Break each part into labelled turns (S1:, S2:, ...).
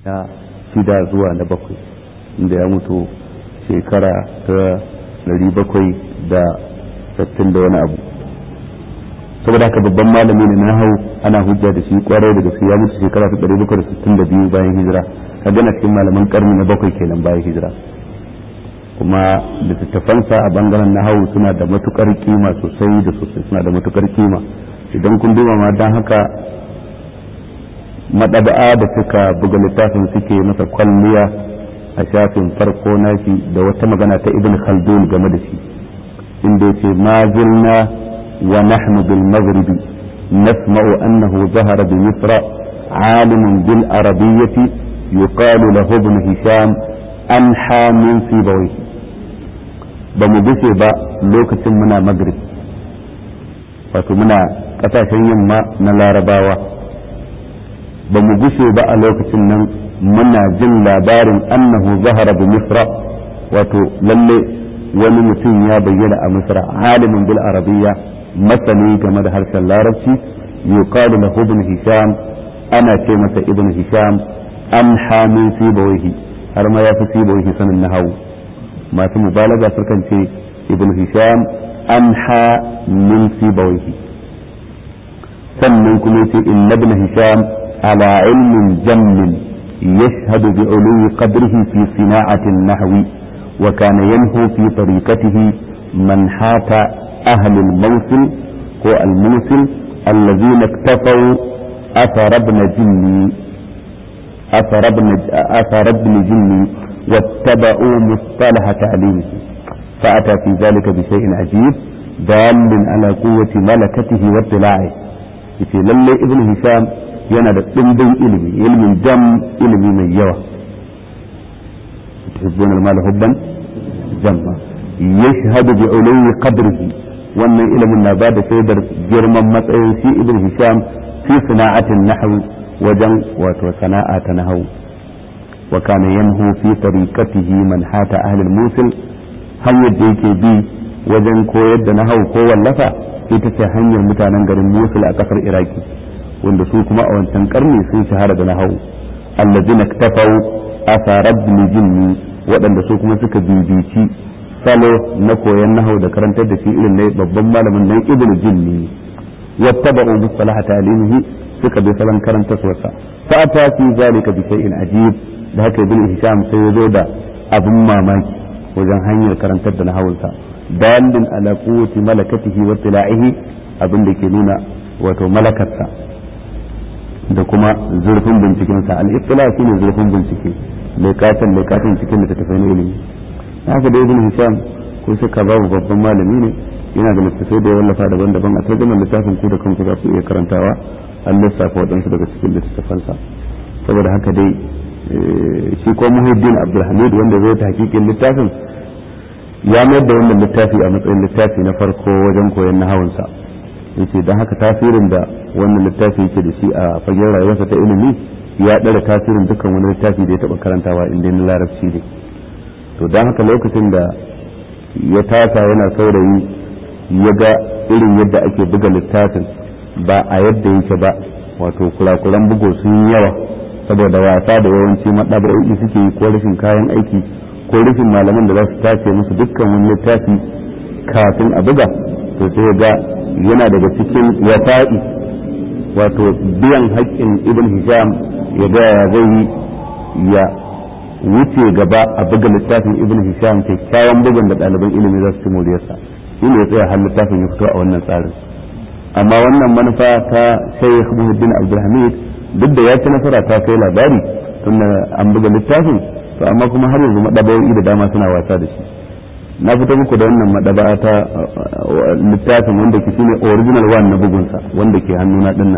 S1: na shida zuwa na bakwai inda ya mutu shekara ta ɗari bakwai da sittin da wani abu saboda haka babban malami ne na hau ana hujja da shi kwarai da gaske ya mutu shekara ta ɗari bakwai da sittin da biyu bayan hijira ka gana cikin malaman karni na bakwai kenan bayan hijira kuma littattafansa a bangaren na hau suna da matukar kima sosai da sosai suna da matukar kima idan kun duba ma don haka madaba'a da suka buga littafin suke masa kwalliya a shafin farko nashi da wata magana ta ibn khaldun game da shi inda yace ma zilna wa nahnu bil maghribi nasma'u annahu zahara bi misra عالم بالعربية يقال له ابن هشام أنحى من سيبويه بمجسي با لوكة منا مغرب wato muna kasashen yamma na larabawa ba mu gushe ba a lokacin nan muna jin labarin annahu zahara bi misra wato lalle wani mutum ya bayyana a misra alimin bil arabiyya masani game da harshen larabci yuqalu lahu ibn hisham ana ce masa ibn hisham an hamin sibawaihi har ma ya fi sibawaihi sanin nahawu masu mubalaga sukan ce ibn hisham an ha min sibawaihi sannan kuma yace inna ibn hisham على علم جم يشهد بعلو قدره في صناعة النحو وكان ينهو في طريقته منحات أهل الموصل هو الموصل الذين اكتفوا أثر ابن جني أثر ابن أثر ابن جني واتبعوا مصطلح تعليمه فأتى في ذلك بشيء عجيب دال على قوة ملكته واطلاعه في للي ابن هشام yana da ɗimbin ilimi ilimin jam ilimi mai yawa tuhibbun al-mal hubban jamma yashhadu bi ulwi qadrihi wannan ilimin na ba da shaidar girman matsayin shi ibn hisham fi sana'atin nahw wajen wato sana'a ta nahw wa kana yanhu fi tariqatihi man hata ahli al-musil hanyar da yake bi wajen koyar da nahw ko wallafa ita ce hanyar mutanen garin musul a kasar iraki wanda su kuma a wancan karni sun shahara da nahawu allazina ktafau asarab jinni waɗanda su kuma suka bibici salo na koyon nahau da karantar da shi irin na babban malamin nan ibn jinni wattaba'u mustalah ta'limihi suka bi salon karantar wasa fa ata fi zalika bi shay'in ajib da haka ibn hisham sai ya zo da abin mamaki wajen hanyar karantar da nahawunsa dalilin ala quwwati malakatihi wa tila'ihi abin da ke nuna wato malakarsa da kuma zurfin bincikensa al-ittila shine zurfin bincike lekatan lekatan cikin da tafai na ilimi haka da ibn hisham ko suka babu babban malami ne yana da littattafai da ya wallafa daban-daban a tarjumar littafin ku da kanku za ku iya karantawa an lissafa waɗansu daga cikin littattafansa saboda haka dai shi ko muhiddin abdulhamid wanda zai ta hakikin littafin ya mayar da wannan littafi a matsayin littafi na farko wajen koyon nahawunsa yace don haka tasirin da wannan littafi yake da shi a fagen rayuwarsa ta ilimi ya ɗara tasirin dukkan wani littafi da ya taɓa karantawa inda na larabci ne to don haka lokacin da ya tasa yana saurayi ya ga irin yadda ake buga littafin ba a yadda yake ba wato kurakuran bugu sun yawa saboda wasa da yawanci maɗaba'o'i suke yi ko rashin kayan aiki ko rashin malaman da za su tace musu dukkan wani littafi kafin a buga to sai ga yana daga cikin wafa'i wato biyan haƙƙin ibn hisham ya ga ya zai yi ya wuce gaba a buga littafin ibn hisham kyakkyawan bugun da ɗaliban ilimi za su ci moriyarsa shi ne ya tsaya har littafin ya fito a wannan tsarin amma wannan manufa ta shaykh muhuddin abdulhamid duk da ya ci nasara ta kai labari tun an buga littafin to amma kuma har yanzu madabawoyi da dama suna wasa da shi na fito muku da wannan madaba'a ta littafin wanda ke shine original one na bugunsa wanda ke hannuna dinnan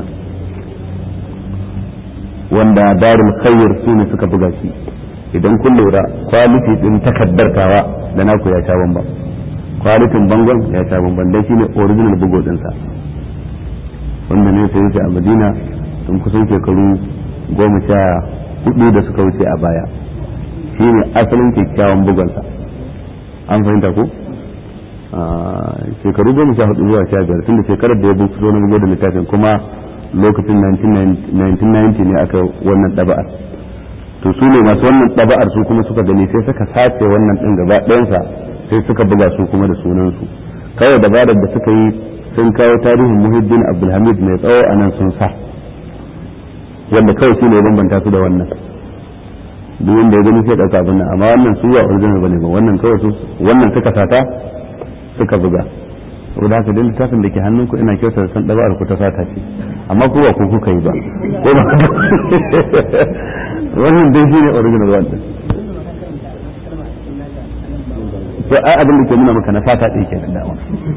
S1: wanda darul khair su ne suka buga shi idan kun lura kwaliti din takaddartawa da naku ya sha bamban kwalitin bangon ya sha bamban dan shine original bugo dinsa wanda ne sai yake a Madina tun kusan shekaru goma sha hudu da suka wuce a baya shine asalin kyakkyawan bugonsa an fahimta ko shekaru goma sha hudu zuwa sha biyar tunda shekarar da ya buku zo na bugo da littafin kuma lokacin 1990 ne aka wannan ɗaba'ar to to su ne masu wannan ɗaba'ar su kuma suka gani sai suka sace wannan ɗin gaba ɗayansa sai suka buga su kuma da sunansu kawai dabarar da suka yi sun kawo tarihin muhiddin abdulhamid mai tsawo a nan sun sa wanda kawai shi ne bambanta su da wannan duk wanda ya gani sai ɗauka abin nan amma wannan su ba original bane ba wannan kawai su wannan suka sata suka buga saboda haka dai littafin da ke hannunku ina kyautar san ɗaba'ar ku ta sata ce amma ku ba ku kuka yi ba ko ba wannan dai shi ne original wannan to ai abin da ke nuna maka na fata ɗaya kenan dama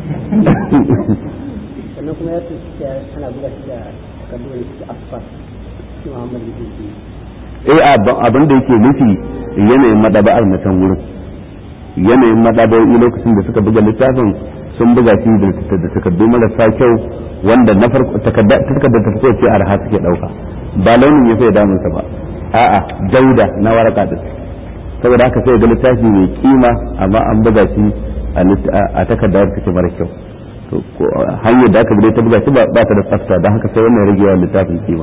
S2: sannan kuma ya tuci ana buga shi da takardu da suke asfar shi Muhammad bin
S1: eh abin da yake nufi yanayin madaba'ar na can wurin yanayin madaba'o'i lokacin da suka buga littafin sun buga shi da takardu marasa kyau wanda na farko takardar ta farko ce arha suke dauka ba launin ya sai damunsa ba a'a dauda na waraka din saboda haka sai ga littafi mai kima amma an buga shi a takardar take mara kyau to hanyar da aka bi ta buga shi ba ta da tsafta don haka sai wannan rage wa littafin kima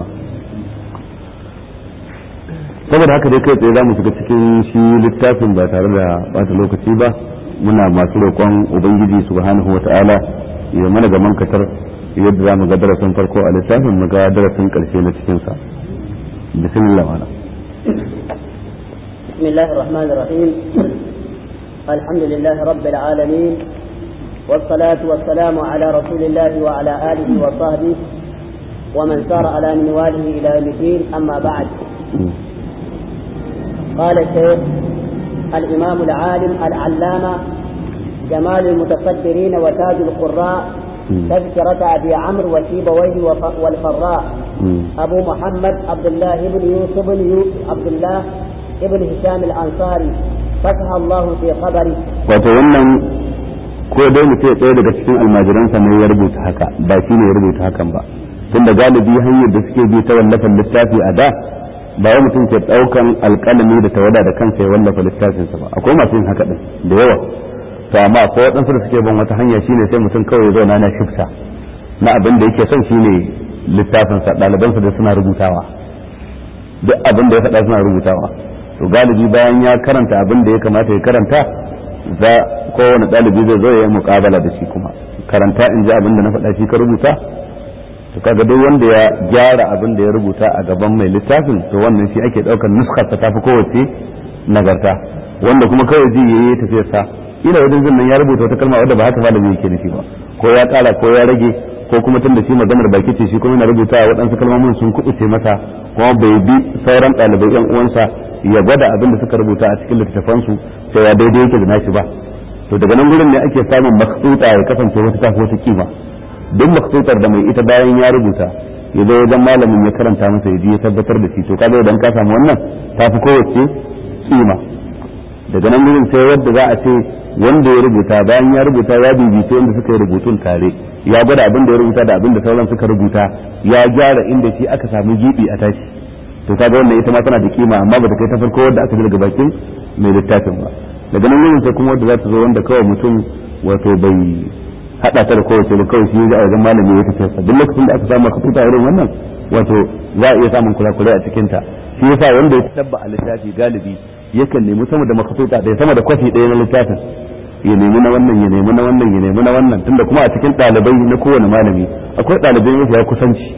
S1: saboda haka dai kai tsaye za mu shiga cikin shi littafin ba tare da bata lokaci ba muna masu roƙon ubangiji subhanahu wa ta'ala ya mana gaman katar yadda za mu ga darasin farko a littafin mu ga darasin ƙarshe na cikinsa bismillah wala
S2: بسم الله الرحمن الرحيم الحمد لله رب العالمين والصلاة والسلام على رسول الله وعلى آله وصحبه ومن سار على منواله إلى يوم الدين أما بعد قال الشيخ الإمام العالم العلامة جمال المتصدرين وتاج القراء تذكرة أبي عمرو وسيبويه والفراء أبو محمد عبد الله بن يوسف بن يوسف عبد الله ابن هشام الأنصاري فتح الله في خبره
S1: وتولى ko dai mutum ɗaya daga cikin almajiransa ne ya rubuta haka ba shi ne ya rubuta hakan ba tunda galibi hanyar da suke bi ta wallafan littafi a da ba wai mutum ke ɗaukan alƙalami da tawada da kansa ya wallafa littafinsa ba akwai masu yin haka din da yawa to amma akwai waɗansu da suke bin wata hanya shine sai mutum kawai ya zauna na shifta na abin da yake son shine littafinsa ɗalibansa da suna rubutawa duk abin da ya faɗa suna rubutawa to galibi bayan ya karanta abin da ya kamata ya karanta za kowane ɗalibi zai zo ya yi muƙabala da shi kuma karanta in ji abin da na faɗa shi ka rubuta to kaga duk wanda ya gyara abin da ya rubuta a gaban mai littafin to wannan shi ake ɗaukar nuskar ta tafi kowace nagarta wanda kuma kawai ji yayi tafiyar sa ila wajen zin nan ya rubuta wata kalma wadda ba haka malami yake nufi ba ko ya ƙara ko ya rage ko kuma tun da shi maganar baki ce shi kuma yana rubuta waɗansu kalmomin sun kuɓuce masa kuma bai bi sauran ɗalibai yan uwansa ya gwada abin da suka rubuta a cikin littattafansu cewa daidai yake da nashi ba to daga nan gurin ne ake samun maksuta ya kasance wata tafi wata kima duk maksutar da mai ita bayan ya rubuta ya zo wajen malamin ya karanta masa ya ji ya tabbatar da shi to kaga idan ka samu wannan tafi kowace kima daga nan gurin sai wadda za a ce wanda ya rubuta bayan ya rubuta ya bibita wanda suka yi rubutun tare ya gwada abin da ya rubuta da abin da sauran suka rubuta ya gyara inda shi aka samu gibi a tashi to kaga wannan ita ma tana da kima amma ba ta kai ta farko wadda aka ji daga bakin mai littafin ba daga nan gurin sai kuma wadda za ta zo wanda kawai mutum wato bai hada ta da kowace da kawai shi a wajen malami ya tafi sa duk lokacin da aka samu kafuta irin wannan wato za a iya samun kurakurai a cikin ta shi yasa wanda ya tabba a littafi galibi yakan nemi sama da makafuta da sama da kwafi ɗaya na littafin ya nemi na wannan ya nemi na wannan ya nemi na wannan tunda kuma a cikin ɗalibai na kowane malami akwai ɗalibai mafiya kusanci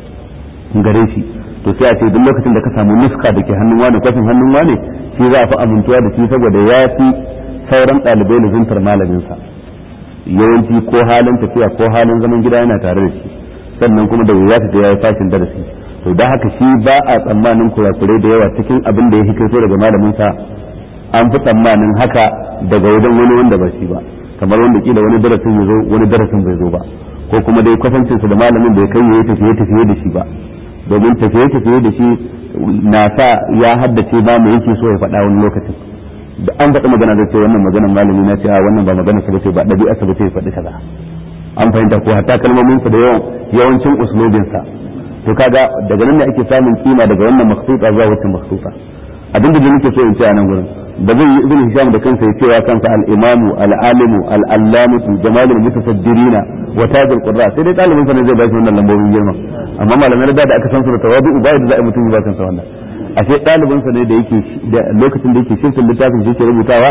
S1: gare shi to sai a ce duk lokacin da ka samu nuska da ke hannun wani kwafin hannun wani shi za a fi amintuwa da shi saboda ya fi sauran ɗalibai luzuntar malaminsa yawanci ko halin tafiya ko halin zaman gida yana tare da shi sannan kuma da wuya ta ya yi fashin darasi to da haka shi ba a tsammanin kurakurai da yawa cikin abin da ya hikaito daga malaminsa an fi tsammanin haka daga wajen wani wanda ba shi ba kamar wanda kila wani darasin ya zo wani darasin bai zo ba ko kuma dai kwatancinsa da malamin bai kai ya tafiye tafiye da shi ba domin tafiye tafiye da shi na sa ya haddace ba mu yake so ya faɗa wani lokacin da an faɗi magana da ce wannan maganar malami na ce a wannan ba magana sa bace ba ɗabi'a sa bace ya faɗi kaza an fahimta ko hatta kalmomin sa da yawan yawancin uslubin sa to kaga daga nan ne ake samun kima daga wannan maksuta zuwa wacce maksuta abin da nake so in ce a nan gurin ba zai yi ibn hisham da kansa ya cewa kansa al-imamu al-alimu al-allamatu jamalul mutasaddirina wa tajul qurra sai dai talibin sa ne zai ba shi wannan lambobin girma amma malamai da da aka san su da tawadu ba da za a mutum ba kansa wannan ashe ɗalibinsa ne da yake lokacin da yake shirkin littafin shi ke rubutawa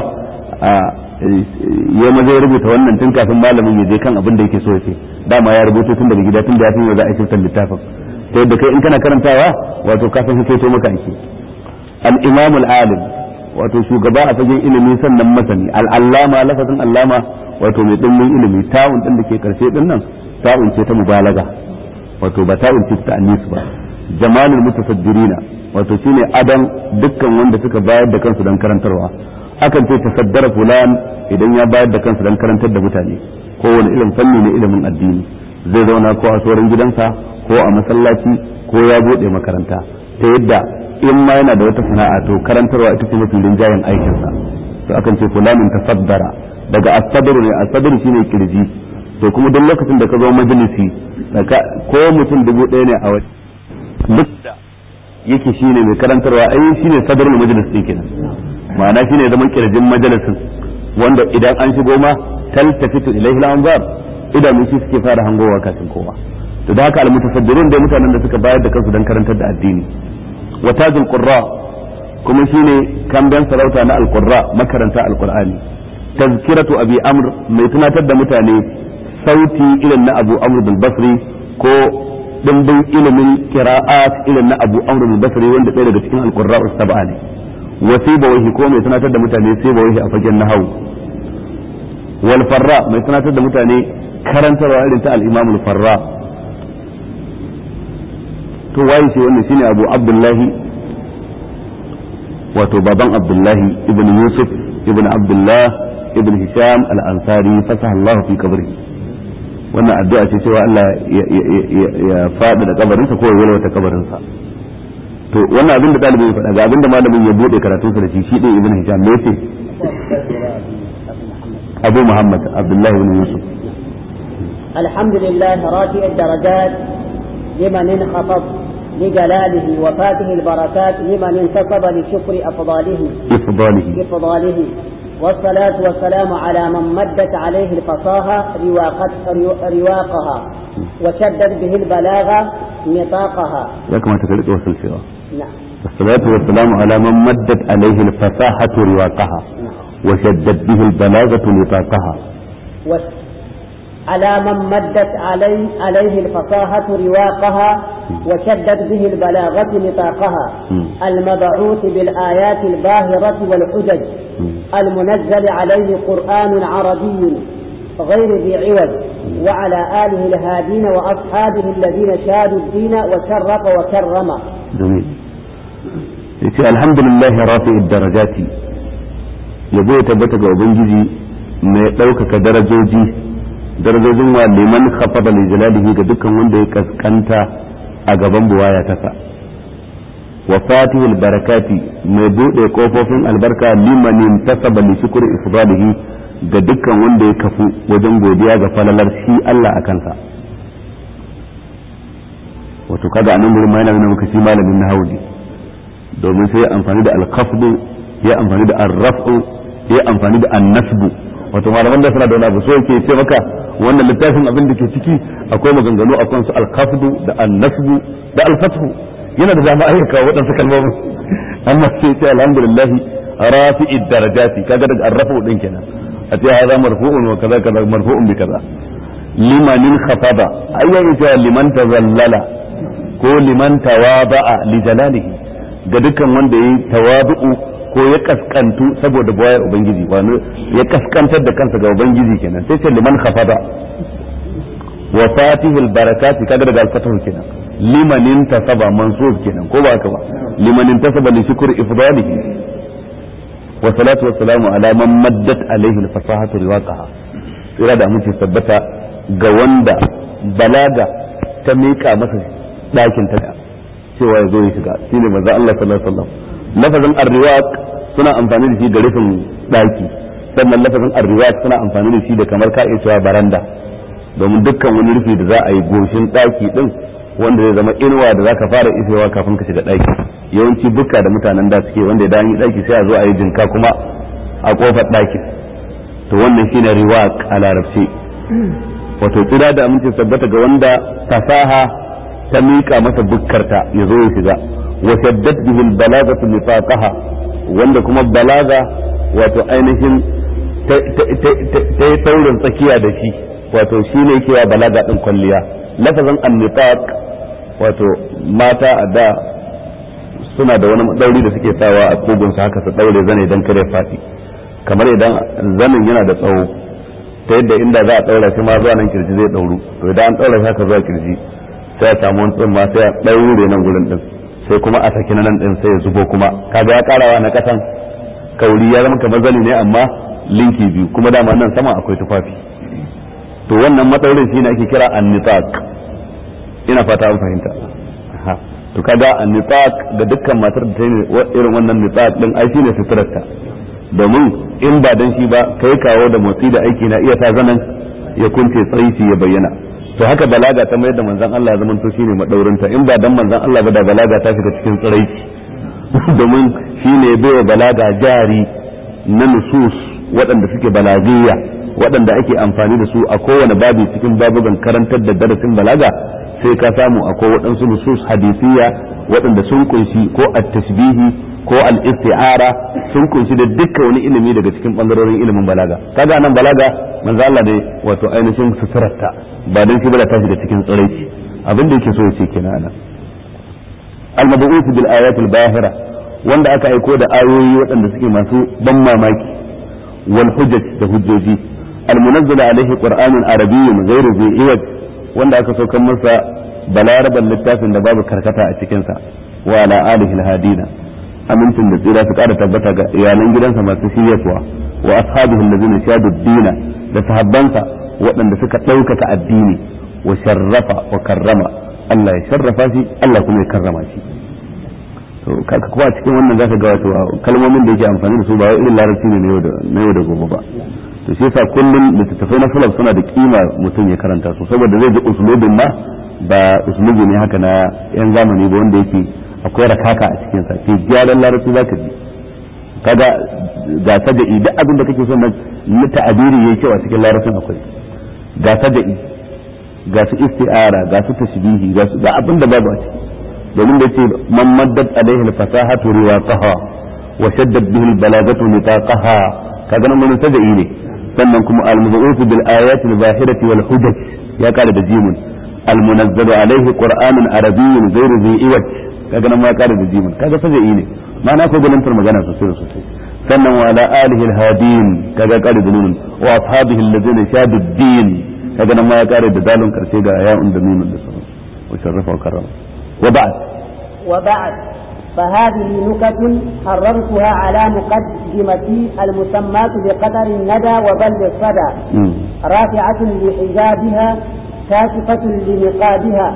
S1: ya maza ya rubuta wannan tun kafin malamin ya je kan abin da yake so ya ce dama ya rubuto tun daga gida tun da ya san za a shirkin littafin ta yadda kai in kana karantawa wato ka san to maka ake al-imam al-alim wato shugaba a fagen ilimi sannan masani al-allama lafazin allama wato mai dimbin ilimi ta'un din da ke karshe din nan ta'un ce ta mubalaga wato ba ta'un ce ta annis ba jamalul mutasaddirina wato shine adan dukkan wanda suka bayar da kansu dan karantarwa akan ce tasaddara fulan idan ya bayar da kansu dan karantar da mutane ko wani irin fanni ne ilimin addini zai zauna ko a tsoron gidansa ko a masallaci ko ya bude makaranta ta yadda in ma yana da wata sana'a to karantarwa ita ce mafi rinjayen aikinsa to akan ce fulanin tasaddara daga asadru ne asadru shine kirji to kuma duk lokacin da ka zo majalisi ko mutum dubu ɗaya ne a waje duk da yake shine mai karantarwa ai shine sadrul majalis din kenan ma'ana shine zaman kirjin majalisin wanda idan an shigo ma taltafitu ilaihi al-anzar idanu shi suke fara hangowa kafin kowa to da haka al-mutasaddirun dai mutanen da suka bayar da kansu dan karantar da addini wa tajul qurra kuma shine kamben sarauta na al-qurra makaranta al-qur'ani tazkiratu abi amr mai tunatar da mutane sauti irin na abu amr bil basri ko dimbin ilimin qira'at irin na abu amr bil basri wanda ɗaya daga cikin al-qurra sab'a ne wa wahi ko mai tunatar da mutane wahi a fagen nahawu wal farra mai tunatar da mutane karantarwa irin ta al-imam al-farra to waye ce wannan shine abu abdullahi wato baban abdullahi ibn yusuf ibn abdullah ibn hisham al-ansari fasaha Allah fi kabri wannan addu'a ce cewa Allah ya faɗi da kabarinsa ko ya yalwata kabarinsa to wannan abin da ɗalibin ya faɗa ga abin da malamin ya buɗe karatunsa da shi shi ɗin ibn hisham me yace abu muhammad abdullahi ibn yusuf
S2: الحمد لله رافع الدرجات لمن انخفض لجلاله وفاته البركات لمن انتصب لشكر أفضاله
S1: إفضاله
S2: بفضاله والصلاة والسلام على من مدت عليه الفصاحة رواقت رواقها وشدت به البلاغة نطاقها
S1: ya kamata ka rike wasu cewa
S2: نعم
S1: والصلاة والسلام على من مدت عليه الفصاحة رواقها وشدت به البلاغة نطاقها
S2: و- على من مدت عليه, عليه الفصاحة رواقها وشدت به البلاغة نطاقها
S1: مم.
S2: المبعوث بالآيات الباهرة والحجج المنزل عليه قرآن عربي غير ذي عوج وعلى آله الهادين وأصحابه الذين شادوا الدين وشرف وكرم
S1: جميل yace alhamdulillah rafi'id darajati yabo ya tabbata ga ubangiji mai ɗaukaka darajoji darajojin wa liman khafada li jalalihi ga dukkan wanda ya kaskanta a gaban buwaya ta sa wa fatihul barakati mai bude kofofin albarka liman intasaba li shukri ifdalihi ga dukkan wanda ya kafu wajen godiya ga falalar shi Allah a kansa wato kaga anan gurin ma yana nuna maka shi malamin nahawu ne domin sai ya amfani da alkafdu ya amfani da arraf'u ya amfani da annasbu wato malaman da suna da wani abu so yake ce maka wannan littafin abin da ke ciki akwai maganganu akan su alkafdu da annasbu da alfathu yana da dama ayyuka waɗansu kalmomin amma sai ce alhamdulillah rafi'id darajati kaga daga arrafu din kenan a ce hada marfu'un wa kaza kaza marfu'un bi kaza limanin khafada ayyan ce liman tazallala ko liman tawada'a li jalalihi ga dukkan wanda yayi tawadu'u ko ya kaskantu saboda bayar ubangiji wani ya kaskantar da kansa ga ubangiji kenan sai ce liman khafada wa fatihul barakati kaga daga alfatahu kenan liman intasaba mansub kenan ko ba haka ba liman intasaba li shukr ifdalihi wa salatu wa salamu ala man maddat alaihi al-fasahatu riwaqaha tsira da mutum tabbata ga wanda balaga ta mika masa ɗakin ta cewa ya zo ya shiga shine manzo Allah sallallahu alaihi wasallam lafazin arriwaq suna amfani da shi da rufin ɗaki sannan lafazin arriwaq suna amfani da shi da kamar ka iya cewa baranda domin dukkan wani rufi da za a yi goshin ɗaki din wanda zai zama inuwa da zaka fara ifewa kafin ka shiga ɗaki yawanci bukka da mutanen da suke wanda idan yi ɗaki sai a zo a yi jinka kuma a kofar ɗakin to wannan shine riwaq a larabci wato tsira da aminci tabbata ga wanda fasaha ta miƙa masa bukkarta ya zo ya shiga wa shaddat bihi al-balagatu nifaqaha wanda kuma balaga wato ainihin ta yi taurin tsakiya da shi wato shi ne yake wa balaga din kwalliya lafazin annifaq wato mata a da suna da wani dauri da suke sawa a kogunsu haka su daure zane don kare fati kamar idan zanin yana da tsawo ta yadda inda za a daura shi ma zuwa nan kirji zai dauru to idan an daura shi haka zuwa kirji sai a samu wani tsumma sai a daure nan gurin din sai kuma a saki nan din sai ya zubo kuma kaga ya karawa na kasan kauri ya zama kamar zani ne amma linki biyu kuma dama nan sama akwai tufafi to wannan matsaurin shi ne ake kira annitaq ina fata an fahimta to kaga annitaq ga dukkan matar da ta yi irin wannan nitaq din ai shine suturarta domin in ba dan shi ba kai kawo da motsi da aiki na iya sa zanan ya kunce tsaici ya bayyana to haka balaga ta mayar da manzon Allah ya zamanto shine madaurinta in ba dan manzon Allah ba da balaga ta shiga cikin tsiraici domin shine bai balaga jari na nusus waɗanda suke balagiyya waɗanda ake amfani da su a kowane babi cikin babugan karantar da darasin balaga sai ka samu akwai waɗansu nusus hadisiyya waɗanda sun kunshi ko at-tashbihi ko al-isti'ara sun kunshi da dukkan wani ilimi daga cikin bangarorin ilimin balaga kaga nan balaga manzo Allah ne wato ainihin suturarta ba dan shi bala ta shiga cikin tsiraici abin da yake so ya ce kenan anan al-mab'uth bil ayat al-bahira wanda aka aiko da ayoyi waɗanda suke masu ban mamaki wal hujjat da hujjoji al-munazzala alaihi qur'anun arabiyyun ghayru zi iwaj wanda aka saukar masa balaraban littafin da babu karkata a cikin sa wa ala alihi al-hadina amincin da tsira su kara tabbata ga iyalan gidansa masu shiryatuwa wa ashabihi allazina shadu dina da sahabbansa waɗanda suka ɗaukaka addini wa sharrafa wa karrama Allah ya sharrafa shi Allah kuma ya karrama shi to kaka kuma cikin wannan zaka ga wato kalmomin da yake amfani da su ba wai irin larabci ne na yau da gobe ba to shi yasa kullum littattafai na salaf suna da kima mutum ya karanta su saboda zai ji usulubin ma ba usulubi ne haka na yan zamani ba wanda yake akwai rakaka a cikin sa ke gyaran larabci zaka ji kaga ga sada'i duk abin da kake son na ta'abiri yayi kyau a cikin larabcin akwai ga sada'i ga su isti'ara ga su tashbihi ga su ga abin da babu a ciki domin da ce man maddat alaihi al-fasahatu riwaqaha wa shaddat bihi al-balagatu nitaqaha kaga nan mun sada'i ne sannan kuma al-muzawwif bil ayati al-zahirati wal hujaj ya kare da jimun al-munazzalu alaihi qur'anun arabiyyun ghayru dhi iwaj kaga nan ma ya kare da jimun kaga sada'i ne ma'ana ko galantar magana sosai sosai sannan wa ala alihi al-hadin kaga kare da nunun wa ashabihi alladhina shadu ad-din kaga nan ma ya kare da dalun karshe ga ya'un da nunun da sauransu wa sharrafa wa karrama وبعد
S2: وبعد فهذه نكت حررتها على مقدمتي المسماة بقدر الندى وبلد الصدى رافعة لحجابها كاشفة لنقابها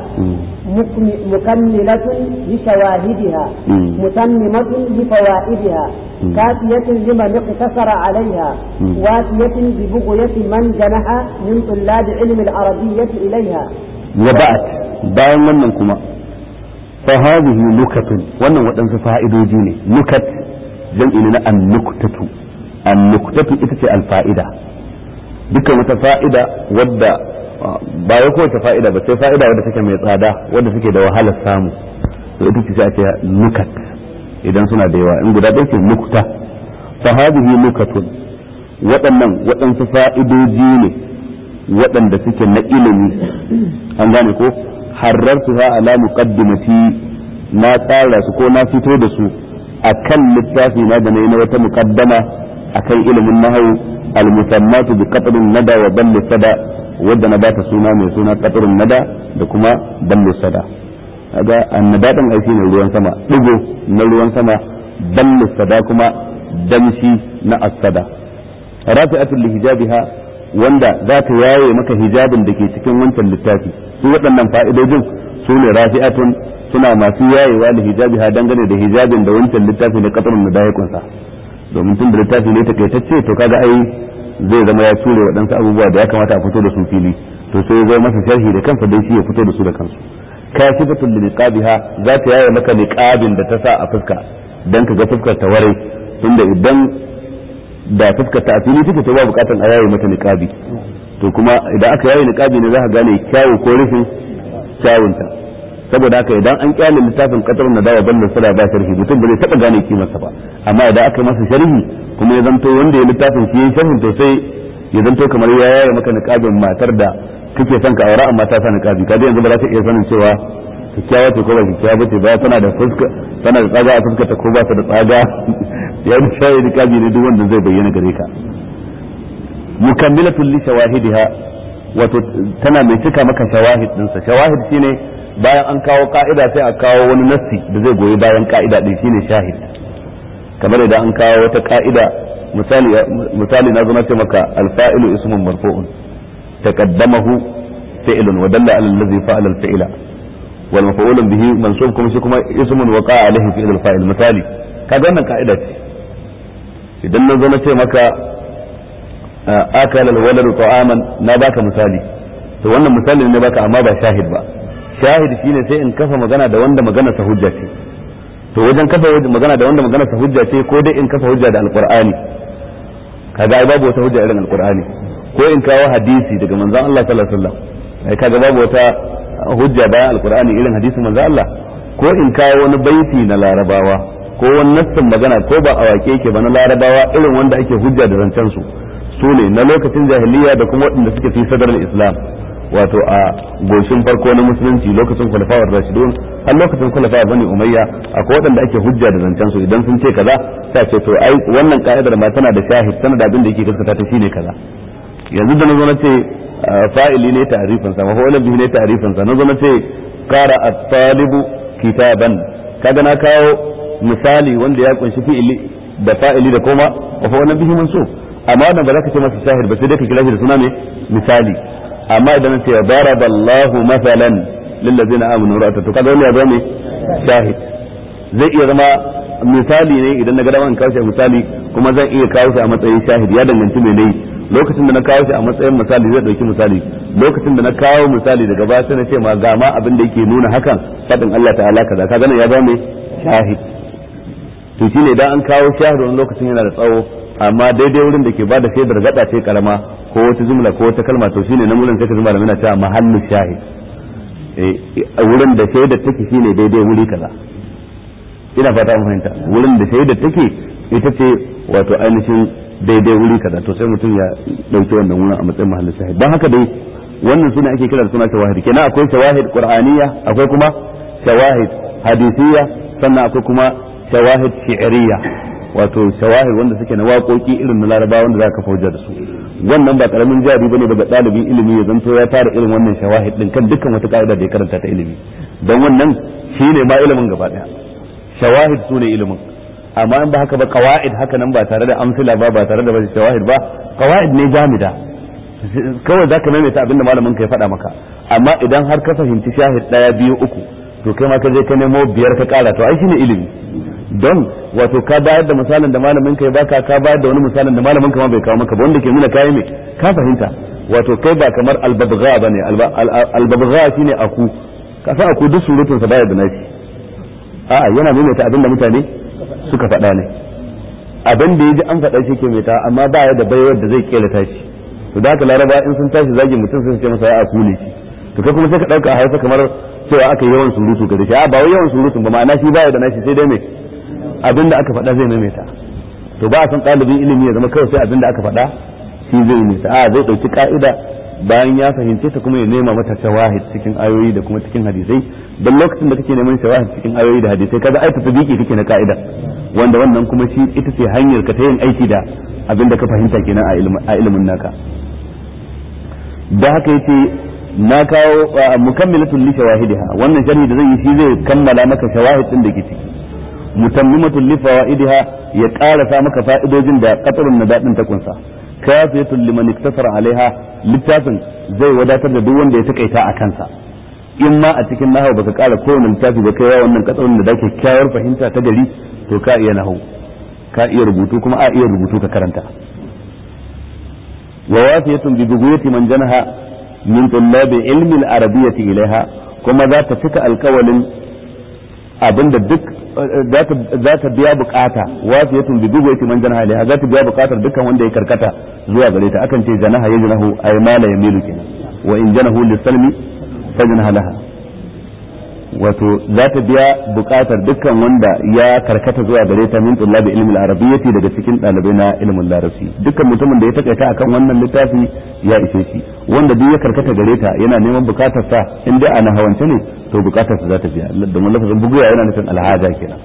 S2: مكملة لشواهدها متممة لفوائدها كافية لمن اقتصر عليها وافية ببغية من جنح من طلاب علم العربية إليها
S1: وبعد bayan wannan kuma فهذه نكت wannan waɗansu fa'idoji ne nukat jam'i ne na annuktatu annuktatu ita ce alfa'ida dukkan wata fa'ida wadda ba ya kowace fa'ida ba sai fa'ida wadda take mai tsada wadda take da wahalar samu to ita ce sai ce nukat idan suna da yawa in guda ɗaya ce nukta fa hadhihi nukatun waɗannan waɗansu fa'idoji ne waɗanda suke na ilimi an gane ko harrartuha ala muqaddimati na tsara su ko na fito da su akan littafi na da na wata muqaddama akan ilimin nahwu al-musammatu bi qatrin nada wa balli sada wadda na bata suna mai suna qatrin nada da kuma balli sada kaga annada dan aiki ne ruwan sama digo na ruwan sama balli sada kuma damshi na as-sada rafi'atul lihijabiha wanda za ta yaye maka hijabin da ke cikin wancan littafi su waɗannan fa'idojin su ne rafi'atun suna masu yayewa da hijabi ha dangane da hijabin da wancan littafi na katsarun da ya kunsa domin tun da littafi ne takaitacce to kaga ai zai zama ya ture waɗansu abubuwa da ya kamata a fito da su fili to sai zai masa sharhi da kansa dai shi ya fito da su da kansu kashifatul liqabiha za ta yaye maka liqabin da ta sa a fuska dan ka ga fuskar ta ware tunda idan da fuskar ta asiri take to ba bukatan a yaye mata niqabi to kuma idan aka yaye niqabi ne za ka gane kyawu ko rufin kyawunta saboda haka idan an kyale littafin qatarun nadawa ballo sala ba sharhi mutum ba zai taba gane kimarsa ba amma idan aka masa sharhi kuma ya zanto wanda ya littafin shi yayin sharhin to sai ya zanto kamar ya yaya maka niqabin matar da kake son ka aura amma ta sa niqabi kaje yanzu ba za ka iya sanin cewa kyakkyawa ce ko ba kyakkyawa ba ce ba tana da fuska tana da tsaga a fuskata ko ba ta da tsaga ya yi shayi niqabi ne duk wanda zai bayyana gare ka mukammilatul li shawahidiha wato tana mai cika maka shawahid dinsa shawahid shine bayan an kawo ka'ida sai a kawo wani nassi da zai goyi bayan ka'ida din shine shahid kamar idan an kawo wata ka'ida misali misali na zo na ce maka alfa'ilu ismun marfu'un taqaddamahu fi'lun wa dalla ala allazi fa'ala al-fi'la wal maf'ulun bihi mansub kuma shi kuma ismun waqa'a alayhi fi'l al-fa'il misali kaga wannan ka'ida ce idan na zo na ce maka akala al-waladu ta'aman na baka misali to wannan misali ne baka amma ba shahid ba shahid shine sai in kafa magana da wanda magana sa hujja ce to wajen kafa magana da wanda magana sa hujja ce ko dai in kafa hujja da alqur'ani kaga ai babu wata hujja irin alqur'ani ko in kawo hadisi daga manzon Allah sallallahu alaihi wasallam ai kaga babu wata hujja bayan alqur'ani irin hadisin manzon Allah ko in kawo wani baiti na larabawa ko wani nassin magana ko ba a wake yake ba na larabawa irin wanda ake hujja da zancen su su ne na lokacin jahiliya da kuma waɗanda suke fi sadar islam wato a goshin farko na musulunci lokacin khulafa'ur rashidun har lokacin khulafa bani umayya akwai waɗanda ake hujja da zancen su idan sun ce kaza sai ce to ai wannan ka'idar ma tana da shahid tana da abin da yake gaskata ta shine kaza yanzu da nazo na ce fa'ili ne ta'rifin sa mafa'ulun bihi ne ta'rifin sa nazo na ce qara at-talibu kitaban kaga na kawo misali wanda ya kunshi fi'ili da fa'ili da kuma mafa'ulun bihi mansub amma wannan ba za ka ce masa shahid ba sai dai ka kira shi da suna ne misali amma idan ce daraballahu masalan lillazina amanu ra'ata to kaga wannan ya zama shahid zai iya zama misali ne idan na ga dama in kawo shi misali kuma zan iya kawo shi a matsayin shahid ya danganci me nayi lokacin da na kawo shi a matsayin misali zai dauki misali lokacin da na kawo misali daga baya sai na ce ma ga ma abin da yake nuna hakan fadin Allah ta'ala kaza kaga nan ya zama shahid to shine idan an kawo shahid wani lokacin yana da tsawo amma daidai wurin da ke ba da shaidar gada ce karama ko wata jumla ko wata kalma to shine na wurin sai ka zuma da muna cewa mahallu shahid a wurin da shaidar take shine daidai wuri kaza ina fata an fahimta wurin da shaidar take ita ce wato ainihin daidai wuri kaza to sai mutum ya dauki wannan wurin a matsayin mahallu shahid don haka dai wannan sune ake kira da suna shawahid kenan akwai shawahid qur'aniyya akwai kuma shawahid hadisiyya sannan akwai kuma shawahid shi'riyya wato shawahir wanda suke na waƙoƙi irin na laraba wanda za ka fauja da su wannan ba karamin jari bane daga ɗalibin ilimi ya zanto ya tara irin wannan shawahid din kan dukkan wata ka'ida da ya karanta ta ilimi don wannan shine ma ilimin gaba daya shawahid sune ilimin amma in ba haka ba qawaid haka nan ba tare da amsila ba ba tare da ba shawahid ba qawaid ne jamida kawai zaka maimaita abinda malamin ka ya faɗa maka amma idan har ka fahimci shahid ɗaya biyu uku to kai ma ka je ka nemo biyar ka kara to ai shine ilimi don wato ka bayar da misalin da malamin ka ya baka ka bayar da wani misalin da malamin ka ma bai kawo maka ba wanda ke nuna kai me ka fahimta wato kai ba kamar albabgha bane albabgha shine aku ka san aku duk surutun sa baya da nashi a'a yana maimaita abin da mutane suka faɗa ne abin da yaji an faɗa shi ke mai ta amma ba ya da baiwar da zai kera tashi to da haka laraba in sun tashi zagin mutum sai su ce masa ya aku ne shi to kai kuma sai ka dauka a hausa kamar cewa aka yi yawan surutu ga shi a ba wai yawan surutun ba ma'ana shi baya da nashi sai dai me abin da aka faɗa zai maimaita to ba a san ɗalibin ilimi ya zama kawai sai abin da aka faɗa shi zai maimaita a zai ɗauki ka'ida bayan ya fahimce ta kuma ya nema mata shawahid cikin ayoyi da kuma cikin hadisai don lokacin da kake neman shawahid cikin ayoyi da hadisai kaga ai tatabiki kake na ka'ida wanda wannan kuma shi ita ce hanyar ka ta yin aiki da abin da ka fahimta kenan a ilimin naka da haka yace na kawo mukammilatul li shawahidiha wannan sharhi da zai yi shi zai kammala maka shawahid din da ke ciki mutammimatul li fawaidiha ya karasa maka fa'idojin da qatarun nadadin ta kunsa kafiyatul liman iktasara alaiha littafin zai wadatar da duk wanda ya takaita a kansa in ma a cikin nahawu baka kara kowane littafi ba kai wannan qatarun da dake kyawar fahimta ta gari to ka iya nahawu ka iya rubutu kuma a iya rubutu ka karanta wa wafiyatun bi buguyati man janaha min tullabi ilmi al-arabiyyati ilaiha kuma za ta cika alkawalin abinda duk za ta biya bukata wafiyatun bi buguyati man janaha ilaiha za ta biya bukatar dukkan wanda ya karkata zuwa gare ta akan ce janaha ya janahu ay mala yamilu kenan wa in janahu lisalmi fa janaha laha wato za ta biya bukatar dukkan wanda ya karkata zuwa gare ta min tullabi ilmin arabiyyati daga cikin ɗalibai na ilmin larabci dukkan mutumin da ya takaita akan wannan littafi ya ishe shi wanda duk ya karkata gare ta yana neman bukatar sa in dai ana hawance ne to bukatar sa za ta biya domin lafazin buguya yana nufin alhaja kenan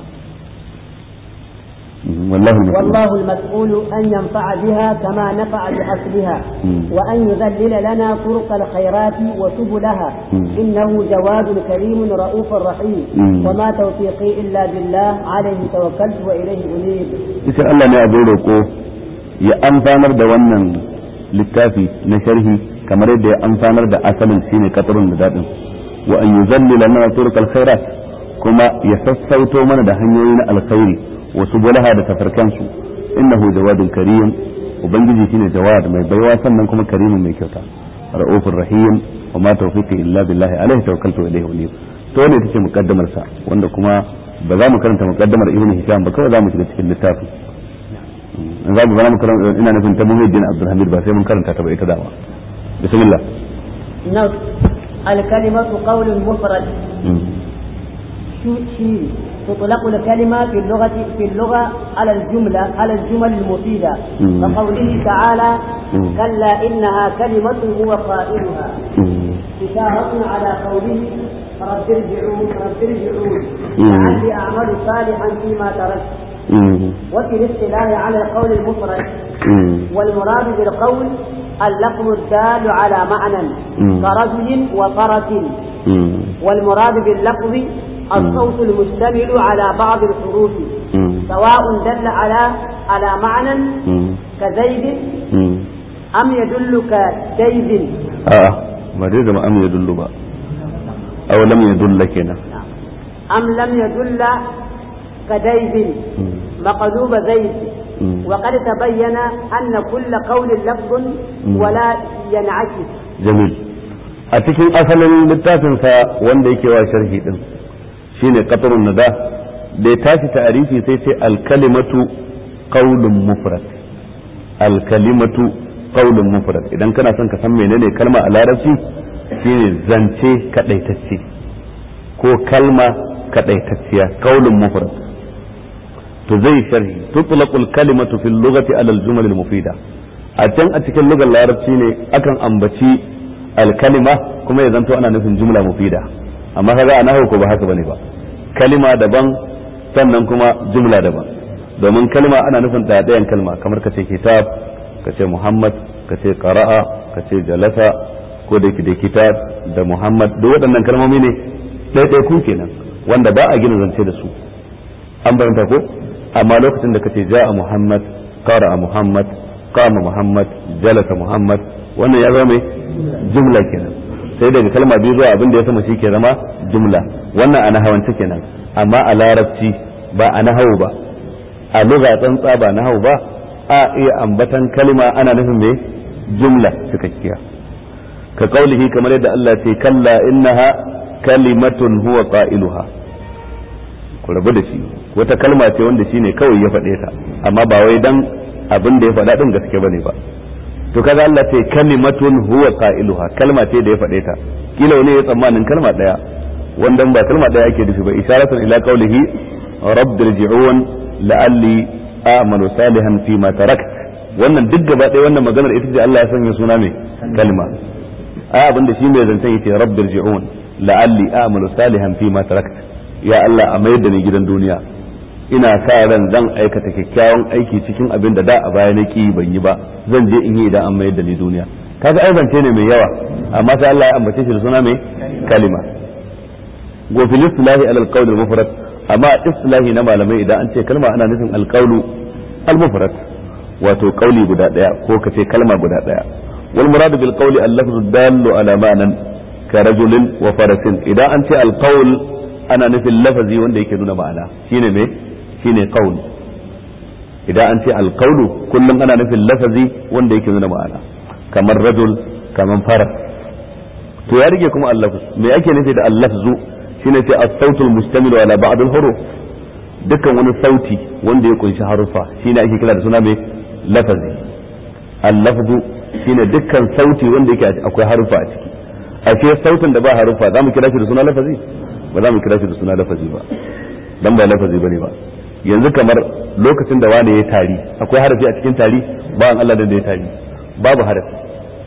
S1: والله المسؤول
S2: والله المسؤول أن ينفع بها كما نفع بأصلها وأن يذلل لنا طرق الخيرات وسبلها إنه جواد كريم رؤوف رحيم وما توفيقي إلا بالله عليه توكلت وإليه أنيب
S1: إذا الله ne abin roƙo ya amfanar da wannan littafi na sharhi kamar yadda ya amfanar da asalin shine katarun da daɗin wa an yuzallila lana turqal khairat kuma ya sassauto mana da hanyoyi na alkhairi wasu bulaha da tafarkansu innahu jawadun karim ubangiji shine jawad mai baiwa sannan kuma karimin mai kyauta ra'ufur rahim wa ma tawfiqi illa billahi alaihi tawakkaltu wa ilayhi unib to ne take mukaddamar sa wanda kuma ba za mu karanta mukaddamar ibnu hisham ba kawai za mu shiga cikin littafin in za mu zama mu karanta ina nufin ta muhiddin abdulhamid ba sai mun karanta ta ba ita dama bismillah
S2: نص الكلمة قول مفرد شيء تطلق الكلمة في اللغة في اللغة على الجملة على الجمل المفيدة كقوله تعالى كلا إنها كلمة هو قائلها إشارة على قوله رب ارجعون رب ارجعون لعلي أعمل صالحا فيما تركت وفي الاصطلاح على القول المفرد والمراد بالقول اللفظ الدال على معنى كرجل وفرس والمراد باللفظ الصوت المشتمل على بعض الحروف سواء دل على على معنى كزيد أم يدل كزيد
S1: آه ما دي ما أم يدل بقى أو لم يدل كنا
S2: أم لم يدل كديد مقلوب زيد وقد تبين أن كل قول لفظ ولا ينعكس
S1: جميل a cikin asalin littafinsa wanda yake wa sharhi din shine qatarun nada da ya tashi ta'arifi sai ce alkalimatu qaulun mufrad alkalimatu qaulun mufrad idan kana son ka san menene kalma a larabci shine zance kadaitacce ko kalma kadaitacciya qaulun mufrad to zai sharhi tutlaqul kalimatu fil lughati ala al jumal al mufida a can a cikin lugar larabci ne akan ambaci alkalima kuma ya zanto ana nufin jumla mufida amma kaga a nahawu ko ba haka bane ba kalima daban sannan kuma jumla daban domin kalima ana nufin ɗayan kalma kamar ka ce kitab ka ce muhammad ka ce qara'a ka ce jalasa ko da da kitab da muhammad duk waɗannan kalmomi ne ɗaiɗai ku kenan wanda ba a gina zance da su an bayyanta ko amma lokacin da ka ce ja'a muhammad qara'a muhammad qama muhammad jalasa muhammad wannan ya zama mai jumla kenan sai daga kalma biyu zuwa abin da ya sama shi ke zama jumla wannan a nahawance kenan amma a larabci ba a nahawu ba a lugha tsantsa ba nahawu ba a iya ambatan kalma ana nufin me jumla cikakkiya ka kaulihi kamar yadda Allah ce kalla innaha kalimatun huwa qailuha ku rabu da shi wata kalma ce wanda shine kawai ya faɗe ta amma ba wai dan abin da ya faɗa din gaske bane ba to kaga Allah ce kalimatun huwa qailuha kalma ce da ya faɗe ta kila wani ya tsammanin kalma daya wanda ba kalma daya ake nufi ba isharatun ila qawlihi rabbi irji'un la'alli a'malu salihan fi ma tarakt wannan duk gaba ɗaya wannan maganar ita ce Allah ya sanya suna mai kalma a abinda shi mai zancen yace rabbi irji'un la'alli a'malu salihan fi ma tarakt ya Allah a mayar da ni gidan duniya ina sa ran zan aikata kyakkyawan aiki cikin abin da da a baya na ki ban yi ba zan je in yi idan an mayar da ni duniya kaga ai zance ne mai yawa amma sai Allah ya ambace shi da suna mai kalima wa fil istilahi ala al-qawl al-mufrad amma istilahi na malamai idan an ce kalma ana nufin al-qawl al-mufrad wato kauli guda daya ko kace kalma guda daya wal murad bil qawli al-lafzu dallu ala ma'nan ka rajulin wa farasin idan an ce al-qawl ana nufin lafazi wanda yake nuna ma'ana shine me shine qaul idan an ce alqaulu kullum ana nufin lafazi wanda yake nuna ma'ana kamar rajul kamar faras to ya rige kuma allafz me ake nufi da allafzu shine ce as-sautul mustamilu ala ba'd al-huruf dukkan wani sauti wanda ya kunshi harufa shine ake kira da suna mai lafazi al-lafzu shine dukkan sauti wanda yake akwai harufa a ciki ashe sautin da ba harufa zamu kira shi da suna lafazi ba za mu kira shi da suna lafazi ba dan ba lafazi bane ba yanzu kamar lokacin da wani ya tari akwai harafi a cikin tari ba an Allah da ya tari babu harafi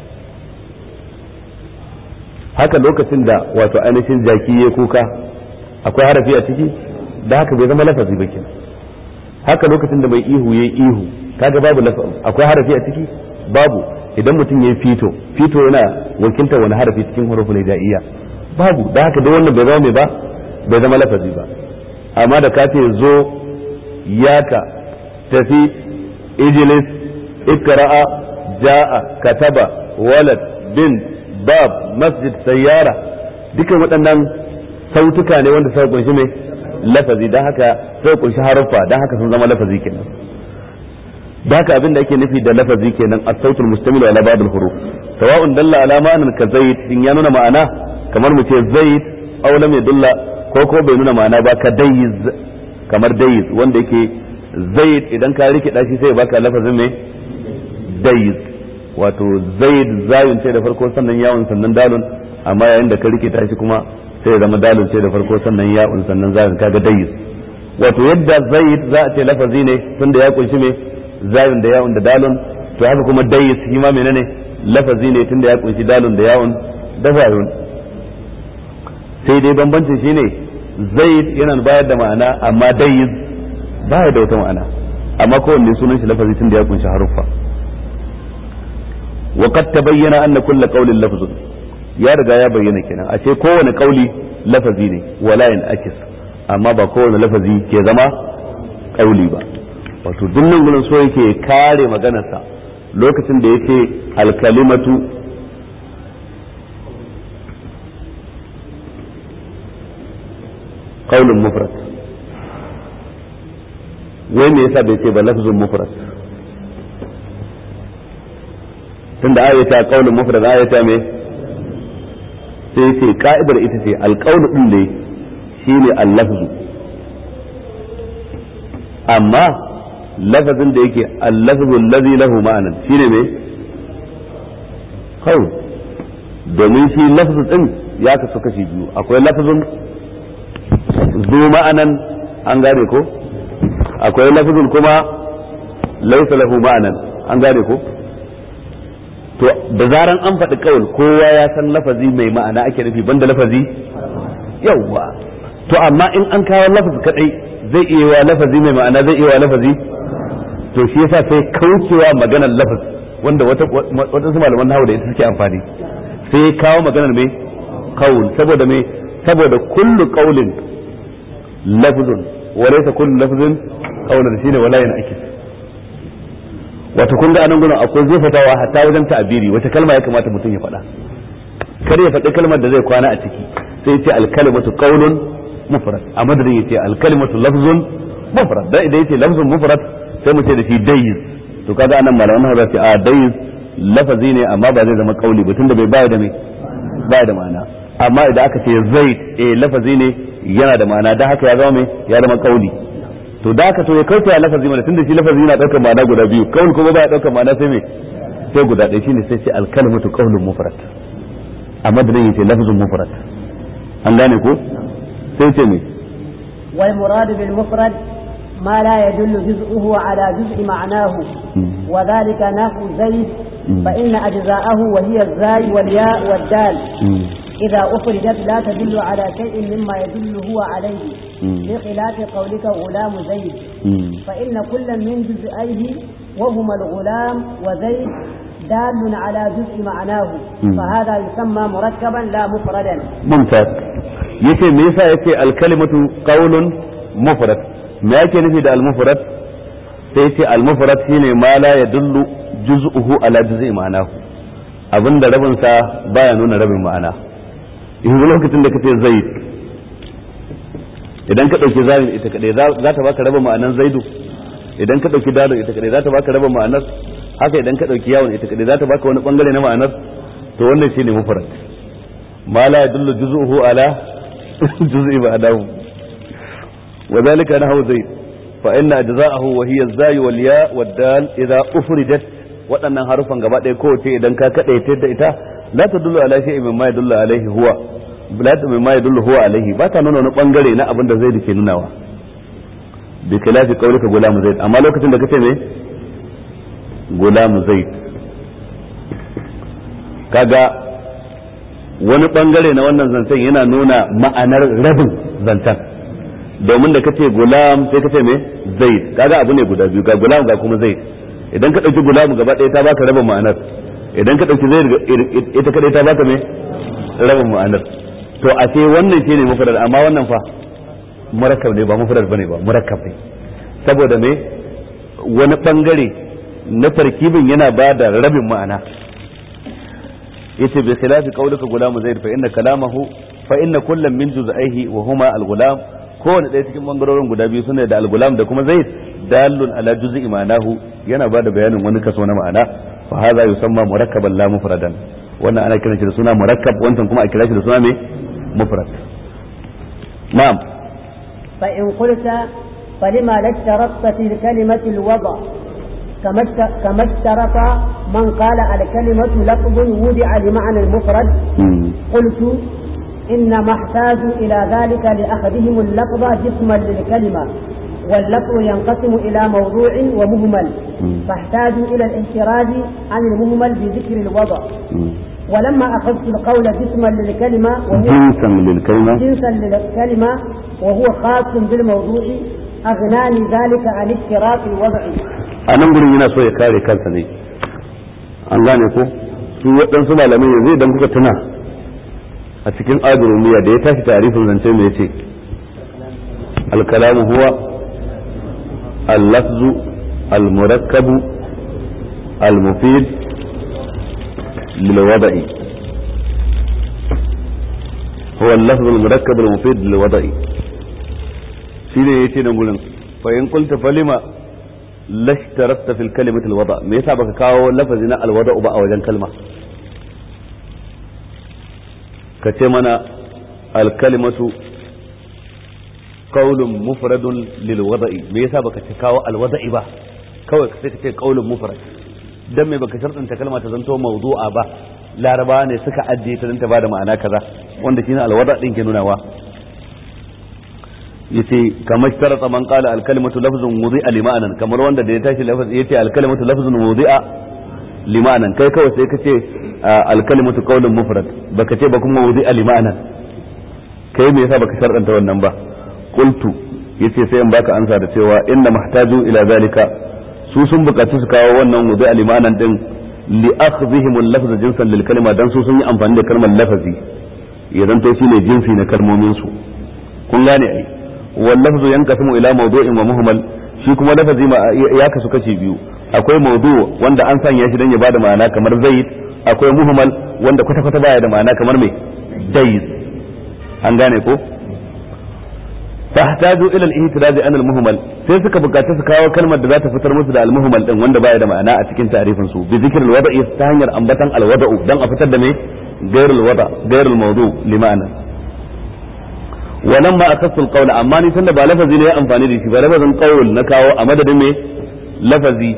S1: haka lokacin da wato ainihin jaki ya kuka akwai harafi a ciki da haka bai zama lafazi ba kenan haka lokacin da mai ihu ya ihu kaga babu akwai harafi a ciki babu idan mutum ya fito fito yana wakiltar wani harafi cikin hurufun hijaiya babu da haka dai wannan bai zama mai ba bai zama lafazi ba amma da ka ce zo yaka tafi ijilis ikra'a ja'a kataba walad bin bab masjid sayyara dukan waɗannan sautuka ne wanda suka kunshi mai lafazi don haka sai kunshi haruffa don haka sun zama lafazi kenan da haka abin da ake nufi da lafazi kenan as-sautul mustamil ala ba'd al-huruf sawa'un dalla ala ma'anan ka zaid in ya nuna ma'ana kamar mu ce zaid aw lam yadulla ko ko bai nuna ma'ana ba ka dayiz kamar dayiz wanda yake zaid idan ka rike dashi sai baka lafazin me dayiz wato zaid zayun ce da farko sannan yawon sannan dalun amma yayin da ka rike tashi kuma sai ya zama dalun ce da farko sannan ya'un sannan zayun kaga dayiz wato yadda zaid za a ce lafazi ne tunda ya kunshi me zayun da ya'un da dalun to haka kuma dayiz shi ma menene lafazi ne tunda ya kunshi dalun da ya'un da zayun sai dai bambancin shine zaid yana bayar da ma'ana amma dayiz baya da wata ma'ana amma kowanne sunan shi lafazi tunda ya kunshi haruffa وقد تبين أن كل قول لفظ ya riga ya bayyana kenan a ce kowane kauli lafazi ne wala yin akis amma ba kowane lafazi ke zama kauli ba wato dunnan gurin so yake kare maganarsa lokacin da yake alkalimatu qaulun mufrad wai me yasa bai ce ba lafzun mufrad tunda ayata qaulun mufrad ayata me sai ce ka'idar ita ce alƙawlu din ne shine al-lafzu amma lafazin da yake al-lafzu allazi lahu ma'anan shine me qaul domin shi lafzu din ya kasu kashi biyu akwai lafzun zu ma'anan an gane ko akwai lafzun kuma laysa lahu ma'anan an gane ko to da zaran an faɗi kawai kowa ya san lafazi mai ma'ana ake nufi banda lafazi yawwa to amma in an kawo lafazi kadai zai iya wa lafazi mai ma'ana zai iya wa lafazi to shi yasa sai kaucewa maganar lafaz wanda wata wata su malaman nahawu da ita suke amfani sai ya kawo maganar mai qaul saboda mai saboda kullu qaulin lafzun wa laysa kullu lafzin qaulan shine wala yana akis wato kun ga anan gurin akwai zufatawa hatta wajen ta'abiri wata kalma ya kamata mutum ya faɗa kar ya faɗi kalmar da zai kwana a ciki sai ya ce alkalimatu qaulun mufrad a madadin ya ce alkalimatu lafzun mufrad dan idan ya ce lafzun mufrad sai mu ce da shi dayiz to kaga anan malaman za ce a dayiz lafazi ne amma ba zai zama kauli ba tunda bai baya da mai baya da ma'ana amma idan aka ce zaid eh lafazi ne yana da ma'ana dan haka ya zama mai ya zama kauli to da haka to ya kauta ya lafazi mana tunda shi lafazi yana daukar ma'ana guda biyu kawai kuma baya daukar ma'ana sai me sai guda ɗaya shine sai ce alkalimatu qaulun mufrad a madadin yace lafzun mufrad an gane ko sai ce me
S2: wal murad bil mufrad ما لا يدل جزءه على جزء معناه وذلك نحو زيد فإن أجزاءه وهي الزاي والياء والدال إذا أخرجت لا تدل على شيء مما يدل هو عليه بخلاف قولك غلام زيد فإن كل من جزئيه وهما الغلام وزيد دال على جزء معناه فهذا يسمى مركبا لا مفردا
S1: ممتاز yace me yasa yace alkalimatu qaulun mufrad me yake nufi da almufrad sai yace almufrad shine ma la yadullu juz'uhu ala juz'i ma'anahu abinda rabin sa baya nuna rabin ma'ana yanzu lokacin da kace zaid idan ka dauki zalim ita kadai za ta baka rabin ma'anan zaidu idan ka dauki dalo ita kadai za ta baka rabin ma'anar haka idan ka dauki yawon ita kadai za ta baka wani bangare na ma'anar to wannan shine mufrad ma la yadullu juz'uhu ala juz'i ma'anahu wa dhalika nahu zaid fa inna ajza'ahu wa hiya az-zay wal ya wad dal idha ufridat waɗannan harufan gaba ɗaya kowace idan ka kaɗaita da ita la tadullu ala shay'in mimma yadullu alaihi huwa bilad mai ma yadullu huwa alaihi ba ta nuna wani bangare na abin da zai ke nunawa bi khilafi qawlika gulam zaid amma lokacin da kace me gulam zaid kaga wani bangare na wannan zancen yana nuna ma'anar rabin zancen domin da kace gulam sai kace me zaid kaga abu ne guda biyu ga gulam ga kuma zaid idan ka dauki gulam gaba ɗaya ta baka rabin ma'anar idan ka dauki zaid ita kadai ta baka me rabin ma'anar to a ce wannan shine mufrad amma wannan fa murakkab ne ba mufrad bane ba murakkab ne saboda me wani bangare na tarkibin yana ba da rabin ma'ana yace bi khilafi qawlika gulam zaid fa inna kalamahu fa inna kullam min juz'aihi wa huma al-gulam kowane ɗaya cikin bangarorin guda biyu suna da al-gulam da kuma zaid dalun ala juz'i ma'anahu yana ba da bayanin wani kaso na ma'ana fa hadha yusamma murakkaban la mufradan wannan ana kiran shi da suna murakkab wancan kuma a kira shi da suna me mufrad na'am
S2: فإن قلت فلما لا اشترطت في الكلمة الوضع كما كما اشترط من قال الكلمة لفظ وضع لمعنى المفرد قلت إنما احتاجوا إلى ذلك لأخذهم اللفظ جسما للكلمة واللفظ ينقسم إلى موضوع ومهمل فاحتاجوا إلى الاحتراز عن المهمل بذكر الوضع ولما أخذت القول جسما للكلمة وهو
S1: جنسا للكلمة
S2: جنسا للكلمة وهو خاص بالموضوع أغناني ذلك عن اشتراط الوضع
S1: a nan gurin yana so ya kare kansa ne an gane ko su waɗansu malamai yanzu idan kuka tuna a cikin azurumiya da ya tashi tarifin zance mai ce alkalamu huwa اللفظ المركب المفيد للوضع هو اللفظ المركب المفيد للوضع shine yace nan gurin fa in qulta falima lashtarasta fil kalimati alwada me yasa baka kawo lafazi na alwada ba a wajen kalma ka ce mana alkalimatu qaulun mufradun lil wada'i me yasa baka ce kawo alwada'i ba kawai sai ka ce qaulun mufrad dan me baka shartanta kalma ta zanto mawdu'a ba laraba ne suka ajiye ta dan ta bada ma'ana kaza wanda shine alwada din ke nunawa yace kamar sharata man qala al kalimatu lafzun wudi'a lima'anan kamar wanda da ya tashi lafaz yace al kalimatu lafzun wudi'a lima'anan kai kawai sai kace al kalimatu qawlun mufrad baka ce ba kuma wudi'a lima'anan kai me yasa baka sharɗanta wannan ba qultu yace sai in baka ansa da cewa inna mahtaju ila zalika su sun buƙaci su kawo wannan wudi'a lima'anan din li akhdhihim al lafz jinsan lil kalima dan su sun yi amfani da kalmar lafazi ya zanto shine jinsi na kalmomin su kun gane ai واللفظ ينقسم الى موضوع ومهمل shi kuma lafazi ya kasu kashi biyu akwai maudu wanda an sanya shi dan ya bada ma'ana kamar zaid akwai muhmal wanda kwata kwata baya da ma'ana kamar mai dayz an gane ko fahtaju ila al-ihtiraz an al-muhmal sai suka bukaci su kawo kalmar da za ta fitar musu da al-muhmal din wanda baya da ma'ana a cikin ta'rifin su bi zikr al-wada'i ta hanyar ambatan al-wada'u dan a fitar da mai غير الوضع غير الموضوع لمعنى wannan ba a kasul kaula amma ni tunda ba lafazi ne ya amfani da shi ba lafazin qaul na kawo a madadin me lafazi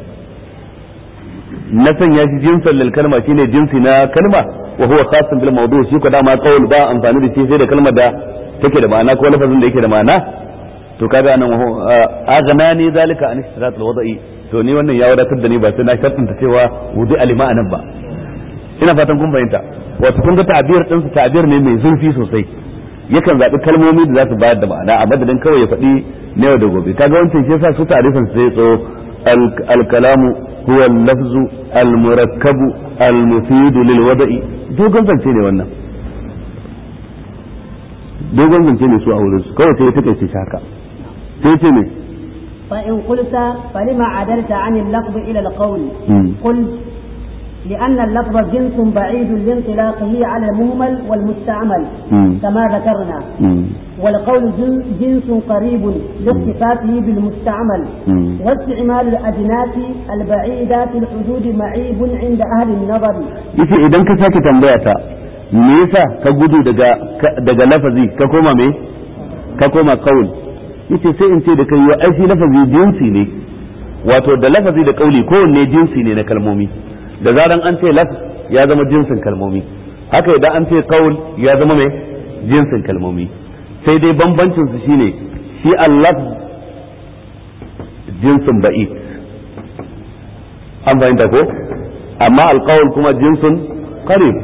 S1: na sanya shi jinsan lil kalma shine jinsi na kalma wa huwa khasun bil mawdu shi ko dama qaul ba amfani da shi sai da kalmar da take da ma'ana ko lafazin da yake da ma'ana to kaga anan aghnani zalika an istirat al wada'i to ni wannan ya wadatar da ni ba sai na shartanta cewa wudu alima anan ba ina fatan kun fahimta wato kun ga ta'bir din su ta'bir ne mai zurfi sosai yakan zaɓi kalmomi da za su bayar da ma'ana a madadin kawai ya faɗi na yau da gobe kaga wancan shi yasa su ta'rifin sai tso al-kalamu huwa al-lafzu al-murakkabu al-mufidu lil wada'i dogon zance ne wannan dogon zance ne su a wurin su kawai sai ya take shi haka sai ce ne
S2: فإن قلت فلما عدلت عن اللفظ إلى القول قلت لأن اللفظ جنس بعيد لانطلاقه على المهمل والمستعمل
S1: مم.
S2: كما ذكرنا
S1: مم.
S2: والقول جن- جنس قريب لاختصاصه بالمستعمل
S1: مم.
S2: واستعمال الأجناس البعيدة في الحدود معيب عند أهل النظر
S1: yace idan ka sake tambaya ta me yasa ka gudu daga ka- daga lafazi ka koma me ka koma kaul yace sai in ce da kai wa ai shi lafazi jinsi ne wato da lafazi da kauli kowanne jinsi ne na kalmomi da zaran an ce laf ya zama jinsin kalmomi haka idan an ce qaul ya zama mai jinsin kalmomi sai dai bambancin su shine shi Allah jinsin ba'id an fahimta ko amma alqaul kuma jinsin qarib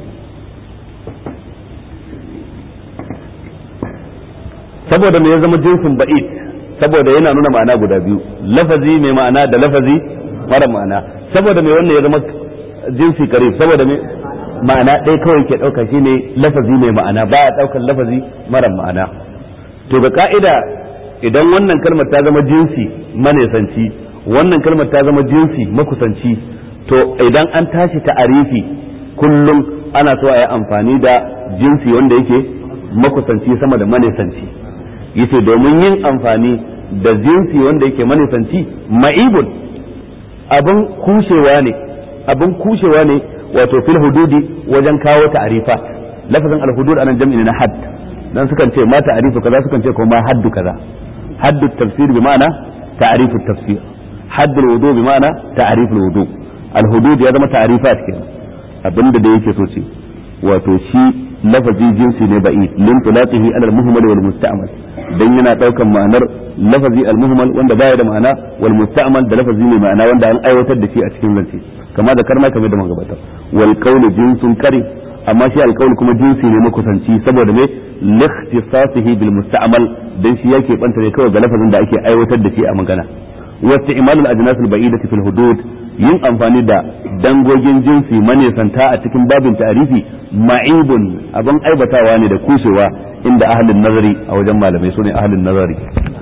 S1: saboda me ya zama jinsin ba'id saboda yana nuna ma'ana guda biyu lafazi mai ma'ana da lafazi mara ma'ana saboda me wannan ya zama jinsi qarib saboda me ma'ana ɗaya kawai ke ɗauka shine lafazi mai ma'ana ba a ɗaukar lafazi mara ma'ana to ga ka'ida idan wannan kalmar ta zama jinsi manesanci wannan kalmar ta zama jinsi makusanci to idan an tashi ta'arifi kullum ana so a yi amfani da jinsi wanda yake makusanci sama da manesanci yace domin yin amfani da jinsi wanda yake manesanci ma'ibun abin kushewa ne abin kushewa ne wato fil hududi wajen kawo ta'arifa lafazin al-hudud anan jam'i na hadd dan sukan ce ma ta'arifu kaza sukan ce ko ma haddu kaza haddu tafsir bi ma'ana ta'arifu tafsir haddu al-wudu bi ma'ana ta'arifu al-wudu al-hudud ya zama ta'arifat kenan abinda da yake so ce wato shi lafazi jinsi ne ba'i lin tulaqihi ala al-muhmal wal musta'mal dan yana daukan ma'anar lafazi al-muhmal wanda baya da ma'ana wal musta'mal da lafazi mai ma'ana wanda an aiwatar da shi a cikin zance kama da karma kamar da magabatar wal qawlu jinsun kari amma shi al kuma jinsi ne makusanci saboda me likhtisasihi bil musta'mal dan shi yake banta ne kawai ga lafazin da ake aiwatar da shi a magana wa isti'malul ajnas al ba'idati fil hudud yin amfani da dangogin jinsi manesanta a cikin babin ta'arifi ma'ibun abin aibatawa ne da kushewa inda ahlin nazari a wajen malamai sune ahlin nazari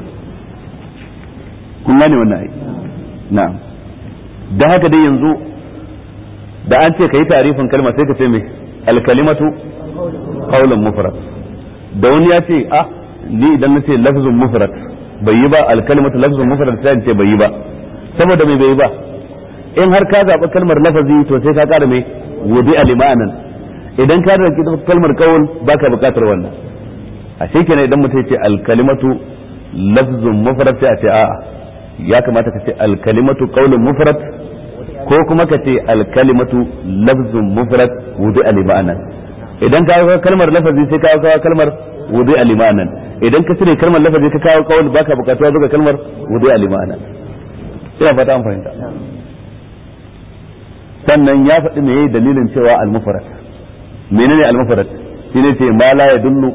S1: kun gane wannan ai na'am da haka dai yanzu da an ce ka yi tarifin kalma sai ka ce mai alkalimatu qawlan mufrad da wani ya ce ah ni idan na ce lafzun mufrad bai yi ba alkalimatu lafzun mufrad sai in ce bai yi ba saboda mai bai yi ba in har ka zaɓi kalmar lafazi to sai ka ƙara mai wudi alimanan idan ka zaɓi kalmar qawl baka buƙatar wannan a kenan idan mutum ya ce alkalimatu lafzun mufrad sai a ce a'a ya kamata ka ce alkalimatu qawlun mufrad ko kuma ka ce alkalimatu lafzun mufrad wudu alimanan idan ka kawo kalmar lafazi sai ka kawo kalmar wudu alimanan idan ka cire kalmar lafazi ka kawo qawl baka bukatuwa zuwa kalmar wudu alimanan ina fata an fahimta sannan ya faɗi me dalilin cewa al-mufrad menene al-mufrad shine ce ma la yadullu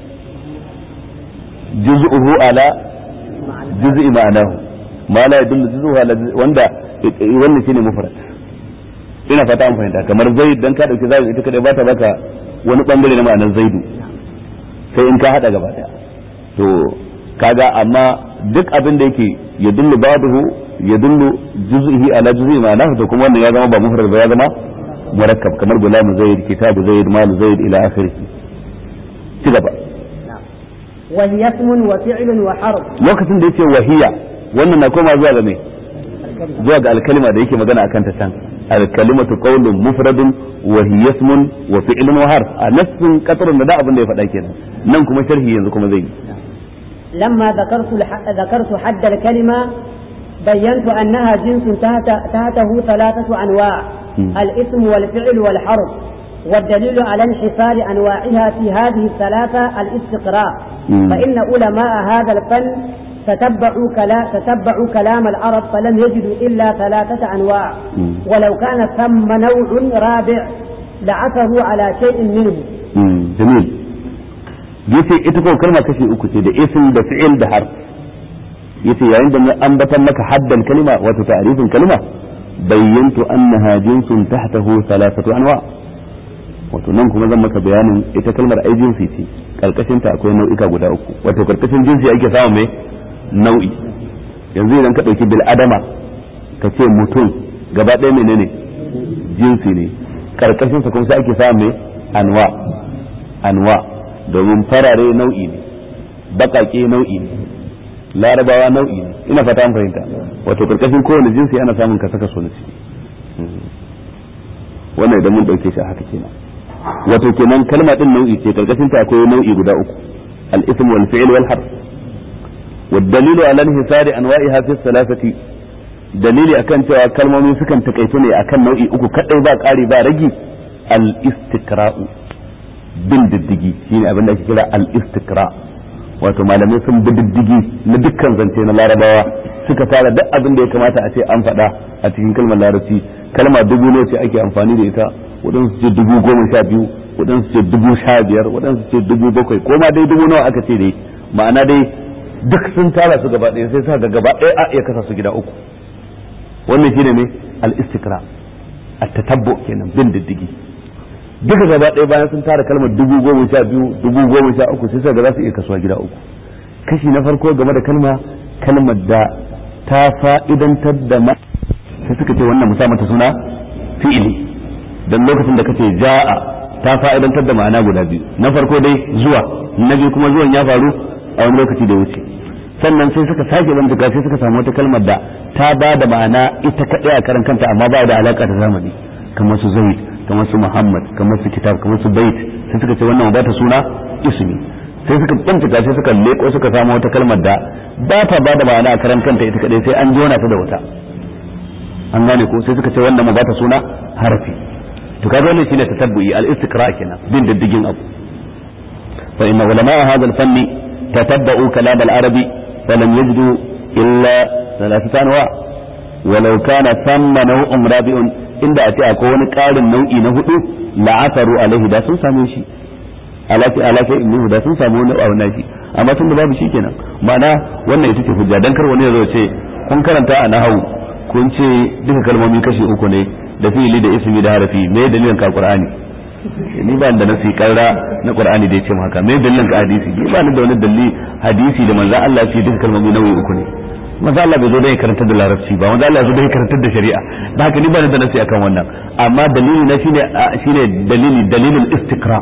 S1: juz'uhu ala juz'i ma'anahu ma la yadullu juz'uhu ala wanda wannan shine mufrad ina fata an fahimta kamar zaid dan ka dauki zaid ita kadai ba ta baka wani bangare na ma'anar zaidu sai in ka hada gaba daya to kaga amma duk abin da yake ya dullu babuhu ya dullu juz'ihi ala juz'i ma'anahu to kuma wannan ya zama ba mufrad ba ya zama murakkab kamar gulam zaid kitab zaid mal zaid ila akhirih ci gaba
S2: وهي اسم وفعل وحرف
S1: lokacin da yace wahiya wannan na koma zuwa ga me zuwa ga alkalima da yake magana akan ta can alkalimatu qawlun mufradun wa hiya ismun wa fi'lun wa harf a nassin qatrun da abin da ya faɗa kenan nan kuma sharhi yanzu kuma zai
S2: لما ذكرت الح... ذكرت حد الكلمة بينت أنها جنس تحت... تحته ثلاثة أنواع
S1: م.
S2: الاسم والفعل والحرف والدليل على انحصار أنواعها في هذه الثلاثة الاستقراء
S1: م.
S2: فإن علماء هذا الفن تتبعوا, كلا... تتبعوا كلام العرب فلم يجدوا إلا ثلاثة أنواع
S1: م.
S2: ولو كان ثم نوع رابع لعثروا على شيء منه
S1: jamil yace ita ko kalma kashi uku ce da ism da fi'il da harf yace yayin da na ambatan maka haddan kalma wato ta'rifin kalma bayyantu annaha jinsun tahtahu thalathatu anwa wato nan kuma zan maka bayanin ita kalmar ai jinsi ce karkashin ta akwai nau'ika guda uku wato karkashin jinsi ake samun mai nau'i yanzu idan ka dauki bil adama ka ce mutum gaba ɗaya menene jinsi ne karkashin sa kuma sai ake samun mai anwa anwa domin farare nau'i ne bakake nau'i ne larabawa nau'i ne ina fata an fahimta wato karkashin kowane jinsi ana samun ka saka so na ciki wannan idan mun dauke shi a haka kenan wato kenan kalma din nau'i ce karkashin ta akwai nau'i guda uku al-ism wal fi'l wal harf والدليل على انحصار انواعها في الثلاثه dalili akan cewa kalmomi sukan takaitu ne akan nau'i uku kadai ba ƙari ba ragi al-istiqra'u bin diddigi shine abin da ake kira al-istiqra wato malamai sun bi diddigi na dukkan zance na larabawa suka tara duk abin da ya kamata a ce an faɗa a cikin kalmar larabci kalma dubu ne ce ake amfani da ita waɗansu ce dubu goma sha biyu waɗansu ce dubu sha biyar waɗansu ce dubu bakwai ko ma dai dubu nawa aka ce dai ma'ana dai duk sun tara su gaba ɗaya sai suka ga gaba ɗaya a iya kasa su gida uku wannan shine ne al-istikra at-tatabbu kenan bin diddigi duka gaba ɗaya bayan sun tara kalmar dubu goma sha biyu dubu goma sha uku sai suka ga za su iya kasuwa gida uku kashi na farko game da kalma kalmar da ta fa'idantar da ma sai suka ce wannan musa mata suna fi'ili dan lokacin da kace ja'a ta fa'idantar da ma'ana guda biyu na farko dai zuwa na biyu kuma zuwan ya faru a wani lokaci da wuce sannan sai suka sake bincika sai suka samu wata kalmar da ta ba da ma'ana ita kaɗai a karan kanta amma ba da alaka da zamani kamar su zaid kamar su muhammad kamar su kitab kamar su bait sai suka ce wannan ba ta suna ismi sai suka bincika sai suka leko suka samu wata kalmar da ba ta ba da ma'ana a karan kanta ita kaɗai sai an jona ta da wata an gane ko sai suka ce wannan ma ba ta suna harafi to kaga wannan shine tatabbu'i al-istiqra kenan bin diddigin abu fa inna ulama hadha al-fanni tatabba'u kalam al-arabi falam yajidu illa thalathata anwa walau kana thamma naw'un rabi'un inda a ce akwai wani ƙarin nau'i na hudu la'asaru alaihi da sun same shi alafi alafi ibnu da sun samu wani abu nashi amma tun da babu shi kenan ma'ana wannan ita ce hujja dan kar wani ya zo ce kun karanta a nahawu kun ce duka kalmomi kashi uku ne da fi'ili da ismi da harafi me dalilin ka qur'ani ni ba da nasi karra na qur'ani da yace haka me dalilin ka hadisi ni ba ni da wani dalili hadisi da manzo Allah ce duka kalmomi nauyi uku ne manzo Allah bai zo da karanta da larabci ba manzo Allah ya zo da karanta da shari'a da haka ni ba ni da nasi akan wannan amma dalili na shine shine dalili dalilul istiqra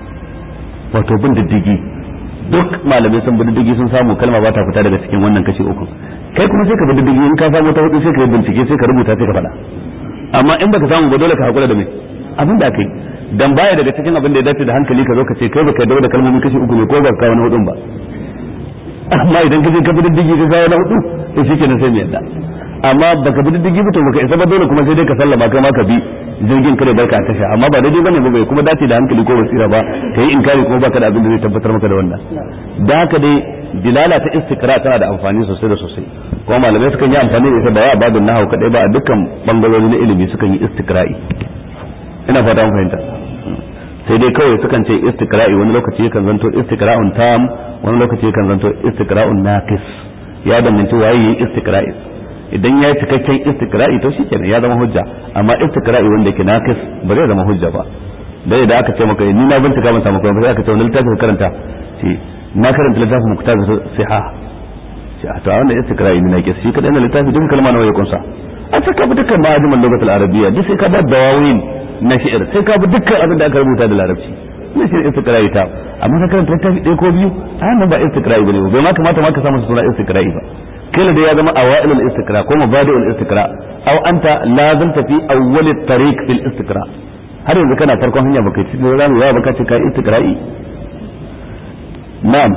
S1: wato bin diddigi duk malamai sun bi diddigi sun samu kalma ba ta fita daga cikin wannan kashi uku kai kuma sai ka bi diddigi in ka samu ta hudu sai ka yi bincike sai ka rubuta sai ka faɗa amma in baka samu ba dole ka hakura da mai abin da kai dan baya daga cikin abin da ya dace da hankali ka zo ka ce kai baka dawo da kalmomin kashi uku ne ko ba ka wani hudun ba amma idan ka je ka bi diddigi ka kawo na hudu to shikenan sai mu yadda amma baka bi diddigi ba to baka isa ba dole kuma sai dai ka sallama kai ma ka bi jirgin kare barka a tasha amma ba daidai bane ba bai kuma dace da hankali ko basira ba kai inkari kuma baka da abin da zai tabbatar maka da wannan da haka dai dilala ta istikra tana da amfani sosai da sosai kuma malamai sukan yi amfani da ita ba a babin nahawu kadai ba a dukkan bangarori na ilimi sukan yi istikra'i ina fata an fahimta sai dai kawai sukan ce istikra'i wani lokaci yakan zanto istikra'un tam wani lokaci yakan zanto istikra'un naqis ya danganci waye yi istikra'i idan ya yi cikakken istikra'i to shikenan ya zama hujja amma istikra'i wanda yake naqis ba zai zama hujja ba dai idan aka ce maka ni na bincika ban samu kuma sai aka ce wani littafi ka karanta ce na karanta littafin muktar siha ce a to a wannan istikra'i ne naqis shi kadai na littafi duk kalma nawa ya kunsa a ce ka bi dukkan ma'ajiman lugatul arabiyya duk sai ka ba dawawin na shi'ir sai ka bi dukkan abin da aka rubuta da larabci ne shi istikra'i ta amma ka karanta littafi ɗaya ko biyu a nan ba istikra'i bane bai ma kamata ma ka samu suna istikra'i ba kila da ya zama awailul istikra ko mabadi'ul istikra aw anta lazimta fi awwal at-tariq fil istikra har yanzu kana farkon hanya baka ci da ramu ya baka ci kai istikra'i na'am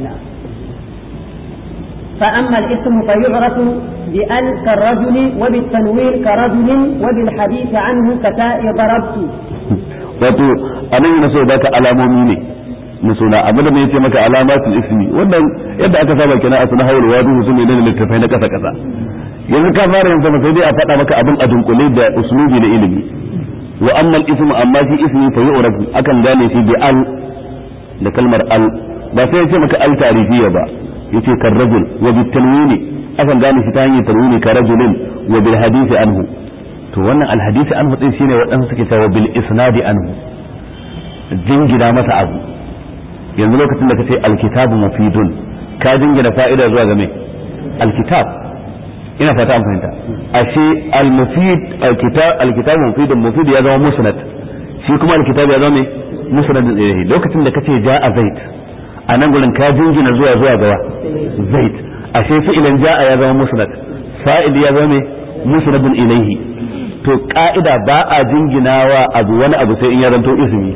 S2: فأما الاسم فيعرف بأل كالرجل وبالتنوير كرجل وبالحديث عنه كتاء ضربت
S1: wato anan yana so baka alamomi ne na suna abin da yace maka alamatul ismi wannan yadda aka saba kina a sunan hawul wadu su ne da littafai na kasa kasa yanzu ka fara yin sama sai dai a faɗa maka abin a dunkule da uslubi na ilimi wa amma al-ismu amma shi ismi fa yu'rafu akan gane shi bi al da kalmar al ba sai yace maka al tarifiyya ba yace kar rajul wa bi tanwini akan gane shi ta hanyar tanwini ka rajulin wa bil hadisi anhu to wannan al hadisi anhu din shine waɗansu suke cewa bil isnadi anhu jingina masa abu yanzu lokacin da kace alkitabu mufidun ka jingina fa'ida zuwa ga me alkitab ina fata an fahimta ashe almufid alkitab alkitabu mufidun mufid ya zama musnad shi kuma alkitab ya zama me musnad ilayhi lokacin da kace ja'a zaid a nan gurin ka jingina zuwa zuwa ga zaid ashe fi'ilan ja'a ya zama musnad fa'il ya zama me musnadun ilayhi to ka'ida ba a jinginawa abu wani abu sai in ya zanto ismi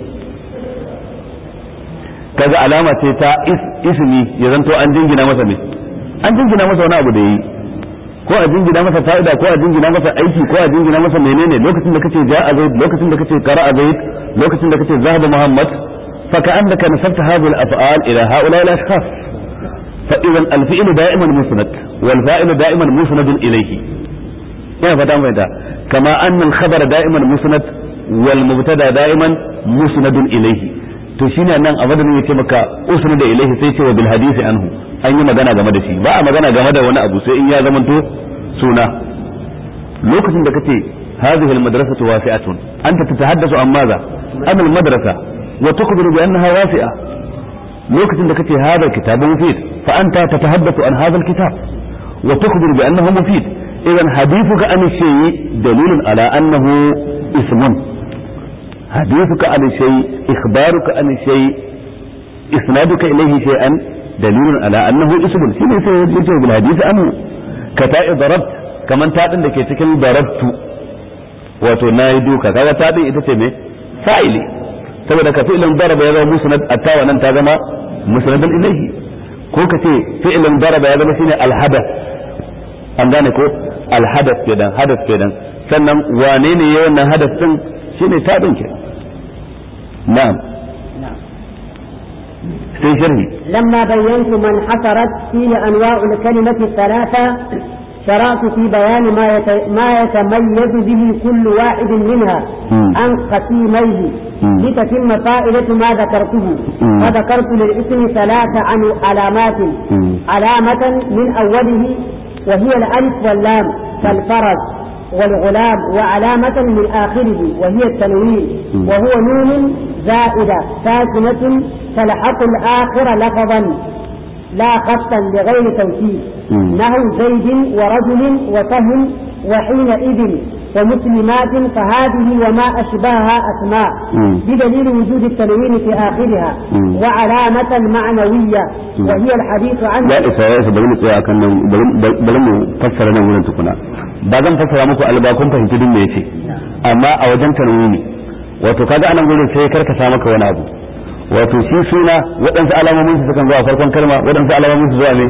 S1: kaga alama ce ta ismi ya zanto an jingina masa me an jingina masa wani abu da yi ko a jingina masa fa'ida ko a jingina masa aiki ko a jingina masa menene lokacin da kace ja'a zaid lokacin da kace qara'a zaid lokacin da kace zahaba muhammad fa ka'annaka nasabta hadhihi al-af'al ila ha'ula al-ashkhas fa idan al-fi'l da'iman musnad wal fa'il da'iman musnad ilayhi ina fata mai da kama anna al-khabar da'iman musnad wal mubtada da'iman musnad ilayhi to shine nan a madadin yace maka usnad ilayhi sai ce wa bil hadisi anhu an yi magana game da shi ba a magana game da wani abu sai in ya zamanto suna lokacin da kace hadhihi almadrasatu wasi'atun anta tatahaddathu an madha an almadrasa wa tukhbiru bi annaha wasi'a lokacin da kace hadha kitabun mufid fa anta tatahaddathu an hadha alkitab wa tukhbiru bi annahu mufid idan hadithuka an shay'i dalilun ala annahu ismun hadithuka an shay'i ikhbaruka an shay'i isnaduka ilayhi shay'an دليل على أنه اسم شيء يجي بالحديث أنه كتاء ضربت كمان تادن da ke cikin darabtu wato na yi duka kaga tadin ita ce me fa'ili saboda ka fi'ilin daraba ya zama musnad attawa nan ta zama musnadan ilayhi ko ka ce fi'ilin daraba ya zama shine alhadath an gane ko alhadath kenan hadath kenan sannan wane ne ya wannan hadath din shine tadin ke na'am sai sharhi
S2: لما بينت من حصرت فيه أنواع الكلمة الثلاثة شرعت في بيان ما يت... ما يتميز به كل واحد منها
S1: مم.
S2: عن قسيميه
S1: مم.
S2: لتتم فائدة ما ذكرته
S1: مم.
S2: فذكرت للاسم ثلاث عن علامات
S1: مم.
S2: علامة من أوله وهي الألف واللام كالفرج والغلام وعلامة من آخره وهي التنوين
S1: مم.
S2: وهو نون زائدة ساكنة تلحق الآخر لفظا لا خطا لغير توكيد
S1: مم.
S2: نحو زيد ورجل وسهم وحينئذ ومسلمات فهذه وما أشبهها أسماء
S1: مم.
S2: بدليل وجود التنوين في آخرها
S1: مم.
S2: وعلامة معنوية
S1: مم.
S2: وهي الحديث عن
S1: ya isa ya isa bari mu tsaya akan nan bari bari mu fassara nan wurin tukuna ba zan fassara muku alba kun fahimci din me yace amma a wajen tanwini wato kaga anan gurin sai karkasa maka wani abu wato shi suna waɗansu alamomin su sukan zuwa a farkon kalma waɗansu alamomin su zuwa ne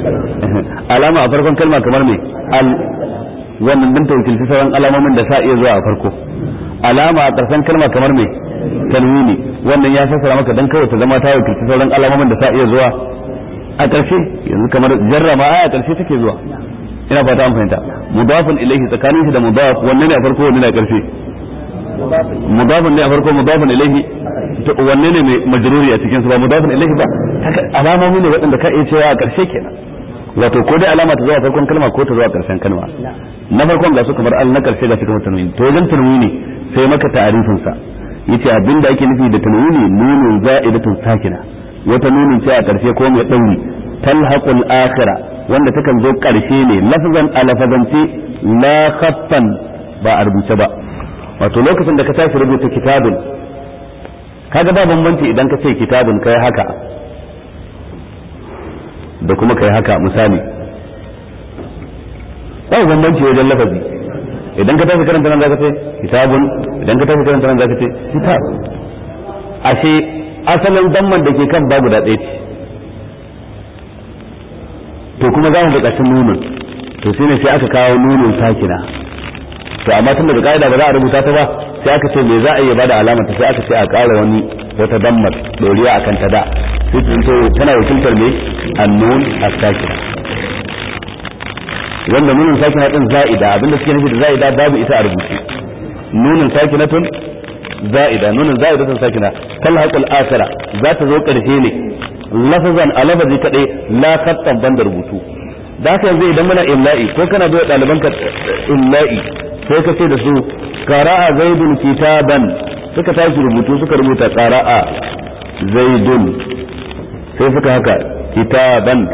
S1: alama a farkon kalma kamar me al wannan din ta wakilci sauran alamomin da sa iya zuwa a farko alama a ƙarshen kalma kamar me tanwini wannan ya fassara maka dan kawai ta zama ta wakilci sauran alamomin da sa iya zuwa a ƙarshe yanzu kamar jarrama a ƙarshe take zuwa ina fata an fahimta mudafun ilaihi tsakanin shi da mudaf wanne ne a farko wanne ne a ƙarshe mudafun ne a farko mudafun ilaihi to wanne ne mai majruri a cikin su ba mudafun ilaihi ba haka alamomi ne waɗanda ka iya cewa a ƙarshe kenan wato ko dai alama ta zuwa farkon kalma ko ta zuwa ƙarshen kalma na farkon ga su kamar al na ƙarshe ga cikin tanwini to wajen tanwini sai maka ta'arifin sa yace abinda ake nufi da tanwini nunun za'idatun sakina wata nunin ce a ƙarshe ko mai ɗauri talhaqul akhira wanda takan zo ƙarshe ne lafzan a lafazance la khaffan ba a rubuce ba wato lokacin da ka tashi rubuta kitabun kaga ba bambanci idan ka ce kitabun kai haka da kuma kai haka misali ba bambanci wajen lafazi idan ka tashi karanta nan zaka ce kitabun idan ka tashi karanta nan zaka ce kitab ashe asalin damman da ke kan ba guda ɗaya ce to kuma za mu buƙaci nunin to shi ne sai aka kawo nunin sakina to amma tun daga ƙa'ida ba za a rubuta ta ba sai aka ce me za a iya bada alamar ta sai aka ce a ƙara wani wata dammar doriya a kan ta da sai ta to tana wakiltar me annun as-sakina wanda nunin sakina din za'ida abinda suke nufi da za'ida babu ita a rubuce nunin sakinatun za'ida nunin za'idatun sakina talhaqul akhira za ta zo ƙarshe ne lafazan a lafazi kadai la khattan banda rubutu da haka yanzu idan muna illa'i ko kana da ɗaliban ka illa'i sai ka ce da su qara'a zaidun kitaban suka tashi rubutu suka rubuta qara'a zaidun sai suka haka kitaban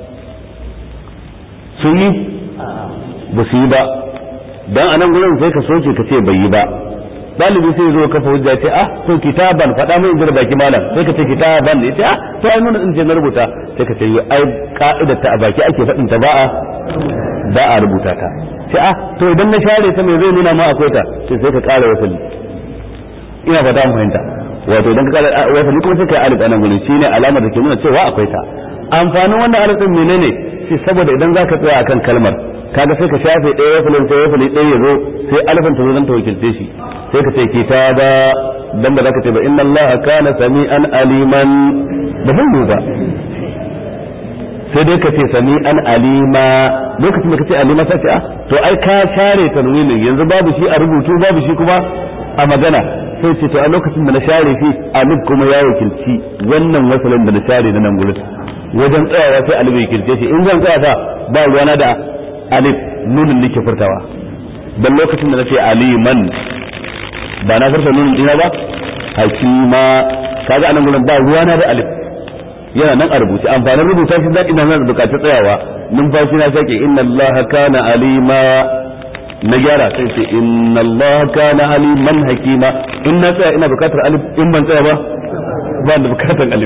S1: sun yi ba su yi ba dan anan gurin sai ka soke ka ce bai yi ba dalibi sai zo kafa hujja ce ah to kitaban faɗa mai inda baki malam sai ka ce kitaban ne ce ah to ai mun in ce na rubuta sai ka ce ai ka'idar ta a baki ake faɗin ta ba a ba a rubuta ta ce ah to idan na share ta me zai nuna ma akwai ta sai sai ka ƙara wasali ina fata mu fahimta wato idan ka ƙara wasali kuma sai ka yi alif anan gurin shine alamar da ke nuna cewa akwai ta amfanin wannan alif din menene shi saboda idan zaka tsaya akan kalmar kaga sai ka shafe ɗaya wasalin sai wasali ɗaya ya zo sai alifin ta zo zan ta wakilce shi sai ka ce kitaba dan ba za ka ce ba inna Allah kana sami'an aliman ba zan yi ba sai dai ka ce sami'an alima lokacin da ka ce alima sai ce ah to ai ka share tanwinin yanzu babu shi a rubutu babu shi kuma a magana sai ce to a lokacin da na share shi alif kuma ya wakilci wannan wasalin da na share na nan gurin wajen tsayawa sai alif ya wakilce shi in zan tsaya fa ba ruwana da alif nunin nake furtawa dan lokacin da na ce aliman ba na furta nunin dina ba hakima kaga anan gurin ba ruwana da alif yana nan a rubuce amfanin rubuta shi zaki nan da bukatar tsayawa numfashi na sake inna allaha kana alima na gyara sai ce inna allaha kana aliman hakima in na tsaya ina bukatar alif in ban tsaya ba ba da bukatar alif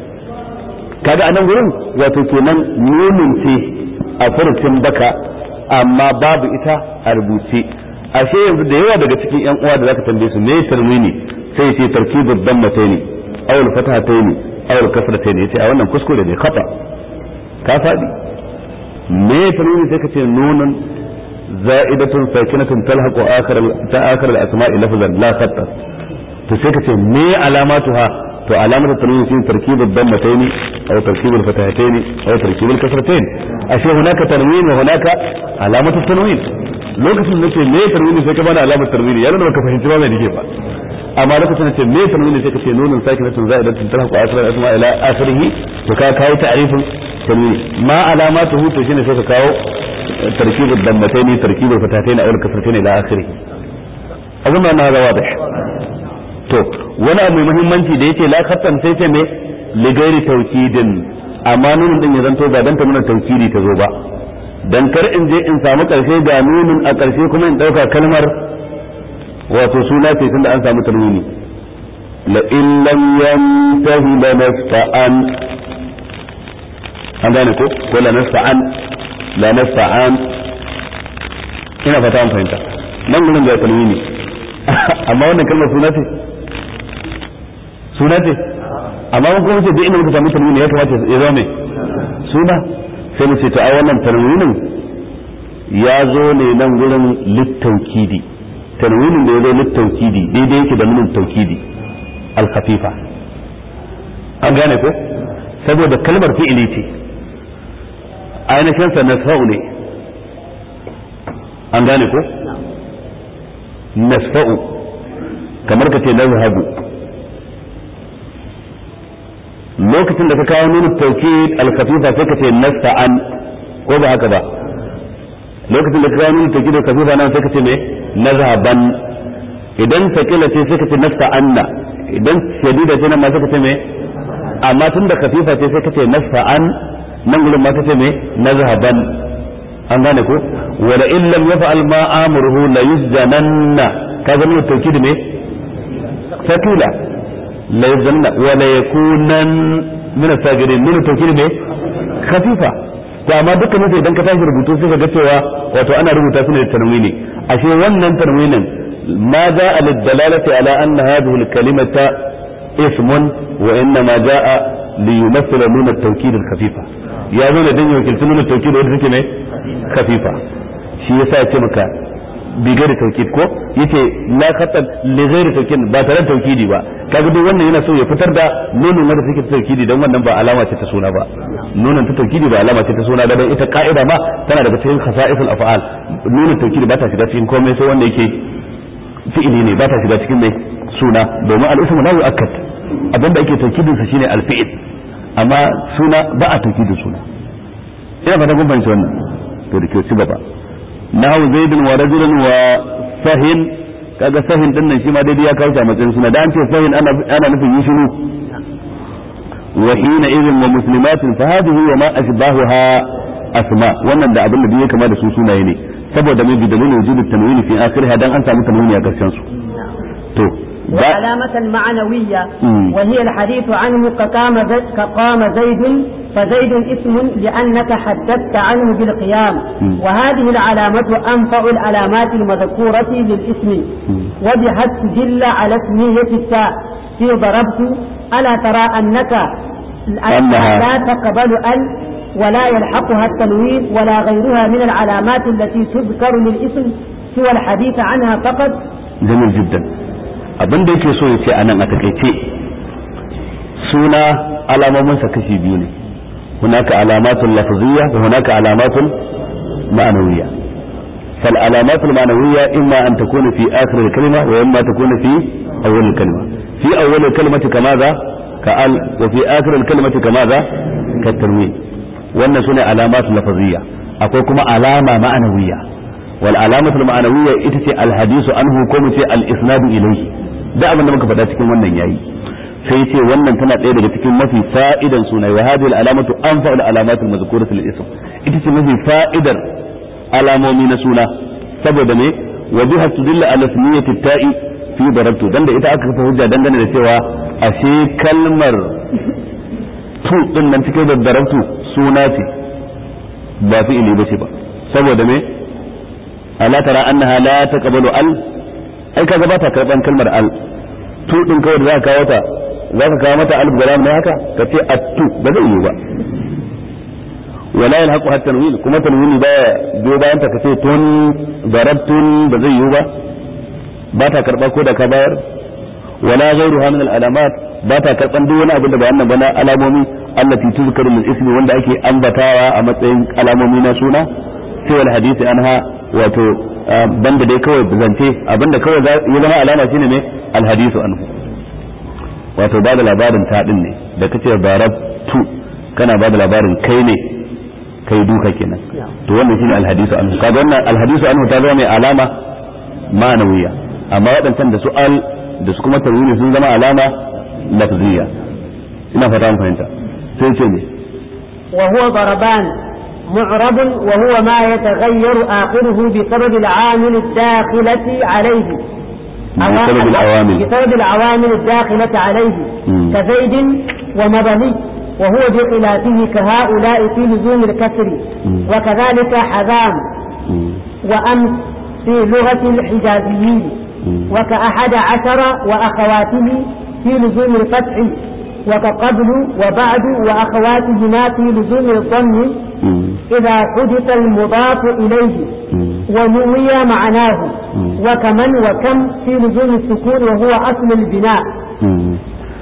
S1: kaga anan gurin wato kenan nunin ce a furucin baka amma babu ita a rubuce ashe yanzu da yawa daga cikin yan uwa da zaka tambaye su me tarmini sai ce tarkibud dammataini aw al-fatahataini aw al-kasrataini yace a wannan kuskure ne khata ka fadi me tarmini sai ka ce nunun za'idatun sakinatun talhaqu akhir ta akhir al-asma'i lafzan la khatta to sai ka ce me alamatuha to alamatu tanwin shi tarkib ad-dammatayn aw tarkib al-fatahatayn aw tarkib al-kasratayn ashe hunaka tanwin wa hunaka alamatu tanwin lokacin da nake me tanwin sai ka bada alamatu tanwin yana da baka fahimci ba mai dake ba amma lokacin da ce me tanwin sai ka ce nunun sakinatun za'idatun talhaqu akhir al-asma ila akhirih to ka kawo ta'rifin tanwin ma alamatuhu to shine sai ka kawo tarkib ad-dammatayn tarkib al-fatahatayn aw al-kasratayn ila akhirih أظن أن هذا واضح to wani abu mai muhimmanci da yace la khattan sai ce me li gairi tawkidin amma nunin din ya zanto ba dan ta nuna tawkidi ta zo ba dan kar in je in samu karshe ga nunin a karshe kuma in dauka kalmar wato suna ce tunda an samu tanwini la in lam yantahi la nasta'an an gane ko ko la nasta'an la nasta'an ina fata an fahimta nan gurin ga tanwini amma wannan kalmar suna ce suna ce amma mun kuma ce duk inda muka samu tanwini ya kamata ya zama mai suna sai mu ce to a wannan tanwinin ya zo ne nan gurin littaukidi tanwinin da ya zo littaukidi daidai yake da nunin taukidi al-khafifa an gane ko saboda kalmar fi'ili ce ainihin sa nasfa'u ne an gane ko nasfa'u kamar ka ce nazhabu lokacin da ka kawo nuna tawkid al-khafifa sai ka ce nasta'an ko ba haka ba lokacin da ka kawo nuna tawkid al-khafifa nan sai ka ce me nazhaban idan sakila ce sai ka ce nasta'anna idan shadida ce nan ma sai ka ce me amma tun da khafifa ce sai ka ce nasta'an nan gurin ma ka ce me nazhaban an gane ko wala in lam yaf'al ma amruhu la yusjananna kaga nuna tawkid me sakila la yazanna wa la yakunan min as-sagirin min tawkid ne khafifa to amma dukkan mutum idan ka tashi rubutu sai ka ga cewa wato ana rubuta su ne da tanwini ashe wannan tanwinin ma ja'a lid-dalalati ala anna hadhihi al-kalimata ismun wa inna ma ja'a li yumathila min at-tawkid al-khafifa ya zo da dan wakilci min at-tawkid wanda take ne khafifa shi yasa ya ce maka bigari taukid ko yace la khatan li ghairi taukid ba tare da taukidi ba kaga duk wannan yana so ya fitar da nunin wanda take ta taukidi dan wannan ba alama ce ta suna ba nunin ta taukidi ba alama ce ta suna da dan ita ka'ida ma tana daga cikin khasa'isul af'al nunin taukidi ba ta shiga cikin komai sai wanda yake fi'ili ne ba ta shiga cikin mai suna domin al-ismu la yu'akkad abinda ake taukidin sa shine al-fi'il amma suna ba a taukidin suna ina fata kun fahimci wannan to da kyau ci gaba nahu zaidun wa rajulun wa sahin kaga sahin din nan shi ma daidai ya kawo a matsayin suna da an ce sahin ana ana nufin yi shiru wa hina idhin wa muslimatin fa hadhihi wa ma ashbahuha asma wannan da abin da duk ya kama da su sunaye ne saboda mai bidalil wujud tanwini fi akhirha dan an samu tanwini a karshen su to
S2: وعلامة معنوية وهي الحديث عنه كقام زي كقام زيد فزيد اسم لأنك حدثت عنه بالقيام وهذه العلامة أنفع العلامات المذكورة للاسم وبها تدل على اسمية التاء في ضربت ألا ترى أنك
S1: أنها
S2: لا تقبل أن ولا يلحقها التنوين ولا غيرها من العلامات التي تذكر للاسم سوى الحديث عنها فقط
S1: jamil jiddan abin da yake so ya ce anan a takaice suna alamominsa kashi biyu ne hunaka alamatul lafziyya wa hunaka alamatul ma'nawiyya fal alamatul ma'nawiyya imma an takuna fi akhir al-kalima wa imma takuna fi awwal al-kalima fi awwal al-kalimati kama za ka al wa fi akhir al-kalimati kama za ka tanwin wannan sune alamatul lafziyya akwai kuma alama ma'nawiyya wal alamatul ma'nawiyya ita ce al-hadisu anhu ko mu ce al-isnadu ilayhi da abin da muka faɗa cikin wannan yayi sai ce wannan tana ɗaya daga cikin mafi fa'idan suna wa hadhihi al-alamatu anfa'u al-alamati al-mazkurati lil-ism ita ce mafi fa'idar alamomi na suna saboda me wa biha tudilla ala ismiyati ta'i fi darabtu dan da ita aka kafa hujja dangane da cewa ashe kalmar tu din nan cikin da darabtu suna ce ba fi'ili bace ba saboda me ala tara annaha la taqbalu al ai kaga ba ta karban kalmar al tu din kawai da za ka kawo ta za ka kawo mata alif galam ne haka ka ce attu ba zai yi ba wala yalhaqu hatta tanwin kuma tanwini ba biyo bayan ta ka ce tun darabtun ba zai yi ba ba ta karba ko da ka bayar wala ghayruha min al alamat ba ta karban duk wani abin da ba wannan ba na alamomi allati tuzkaru min ismi wanda ake ambatawa a matsayin alamomi na suna sai wal hadisi anha wato banda dai kawai zance abinda kawai ya zama alama shine ne al hadisu anhu wato ba da labarin taɗin ne da kace barabtu kana ba da labarin kai ne kai duka kenan to wannan shine alhadisu anhu kaga wannan alhadisu anhu ta zama mai alama ma'anawiya amma waɗancan da su al da su kuma tarwini sun zama alama lafziya ina fata mun fahimta sai ce ne
S2: وهو ضربان معرب وهو ما يتغير آخره بسبب العامل الداخلة عليه
S1: بسبب العوامل
S2: بسبب العوامل الداخلة عليه
S1: مم.
S2: كزيد ومبني وهو بخلافه كهؤلاء في لزوم الكسر
S1: مم.
S2: وكذلك حذام
S1: مم.
S2: وأمس في لغة الحجازيين
S1: مم.
S2: وكأحد عشر وأخواته في لزوم الفتح وكقبل وبعد وأخواتهما في لزوم الضم
S1: مم.
S2: إذا حدث المضاف إليه
S1: مم.
S2: ونوي معناه
S1: مم.
S2: وكمن وكم في لزوم السكون وهو أصل البناء
S1: مم.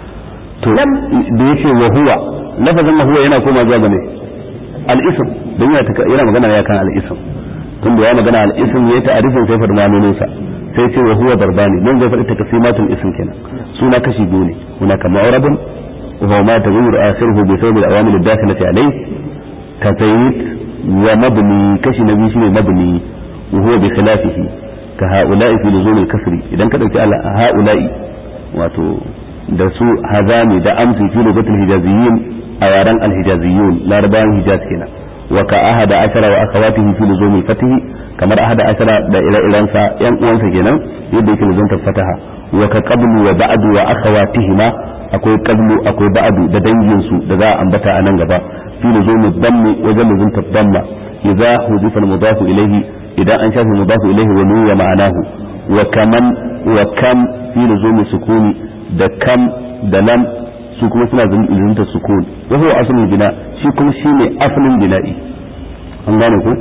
S1: to
S2: Lam-
S1: da yake wa huwa lafazin wa huwa yana koma zuwa ga me al-ism don yana taka- yana magana ya kan al-ism tun da ya magana al-ism ya ta'arifin sai faɗi ma'anonin sa sai ce wa huwa darbani nan zai faɗi takasimatul ism kenan suna kashi biyu ne hunaka ma'rabun wa huwa ma taghayyaru akhiruhu bi sabab al-awamil ad-dakhilati alayhi ka zayd wa mabni kashi na biyu shine mabni wa huwa bi khilafihi ka ha'ula'i fi luzum al-kasri idan ka dauki ha'ula'i wato da su hazami da amsi fi lugatul hijaziyin a yaren alhijaziyun larabawan hijaz kenan wa ka ahada ashara wa akhawatihi fi luzumil fatihi kamar ahada ashara da ire-irensa yan uwansa kenan yadda yake luzumtar fataha wa ka qablu wa ba'du wa akhawatihima akwai qablu akwai ba'du da dangin su da za a ambata a nan gaba fi luzumil dammi wajen luzumtar damma idza hudifa al-mudafu ilayhi idan an shafi mudafu ilayhi wa nuya ma'anahu wa kaman wa kam fi luzumi sukuni da kam da lam su kuma suna zunta sukun wa huwa aslul bina shi kuma shine aslin bina'i an gane ku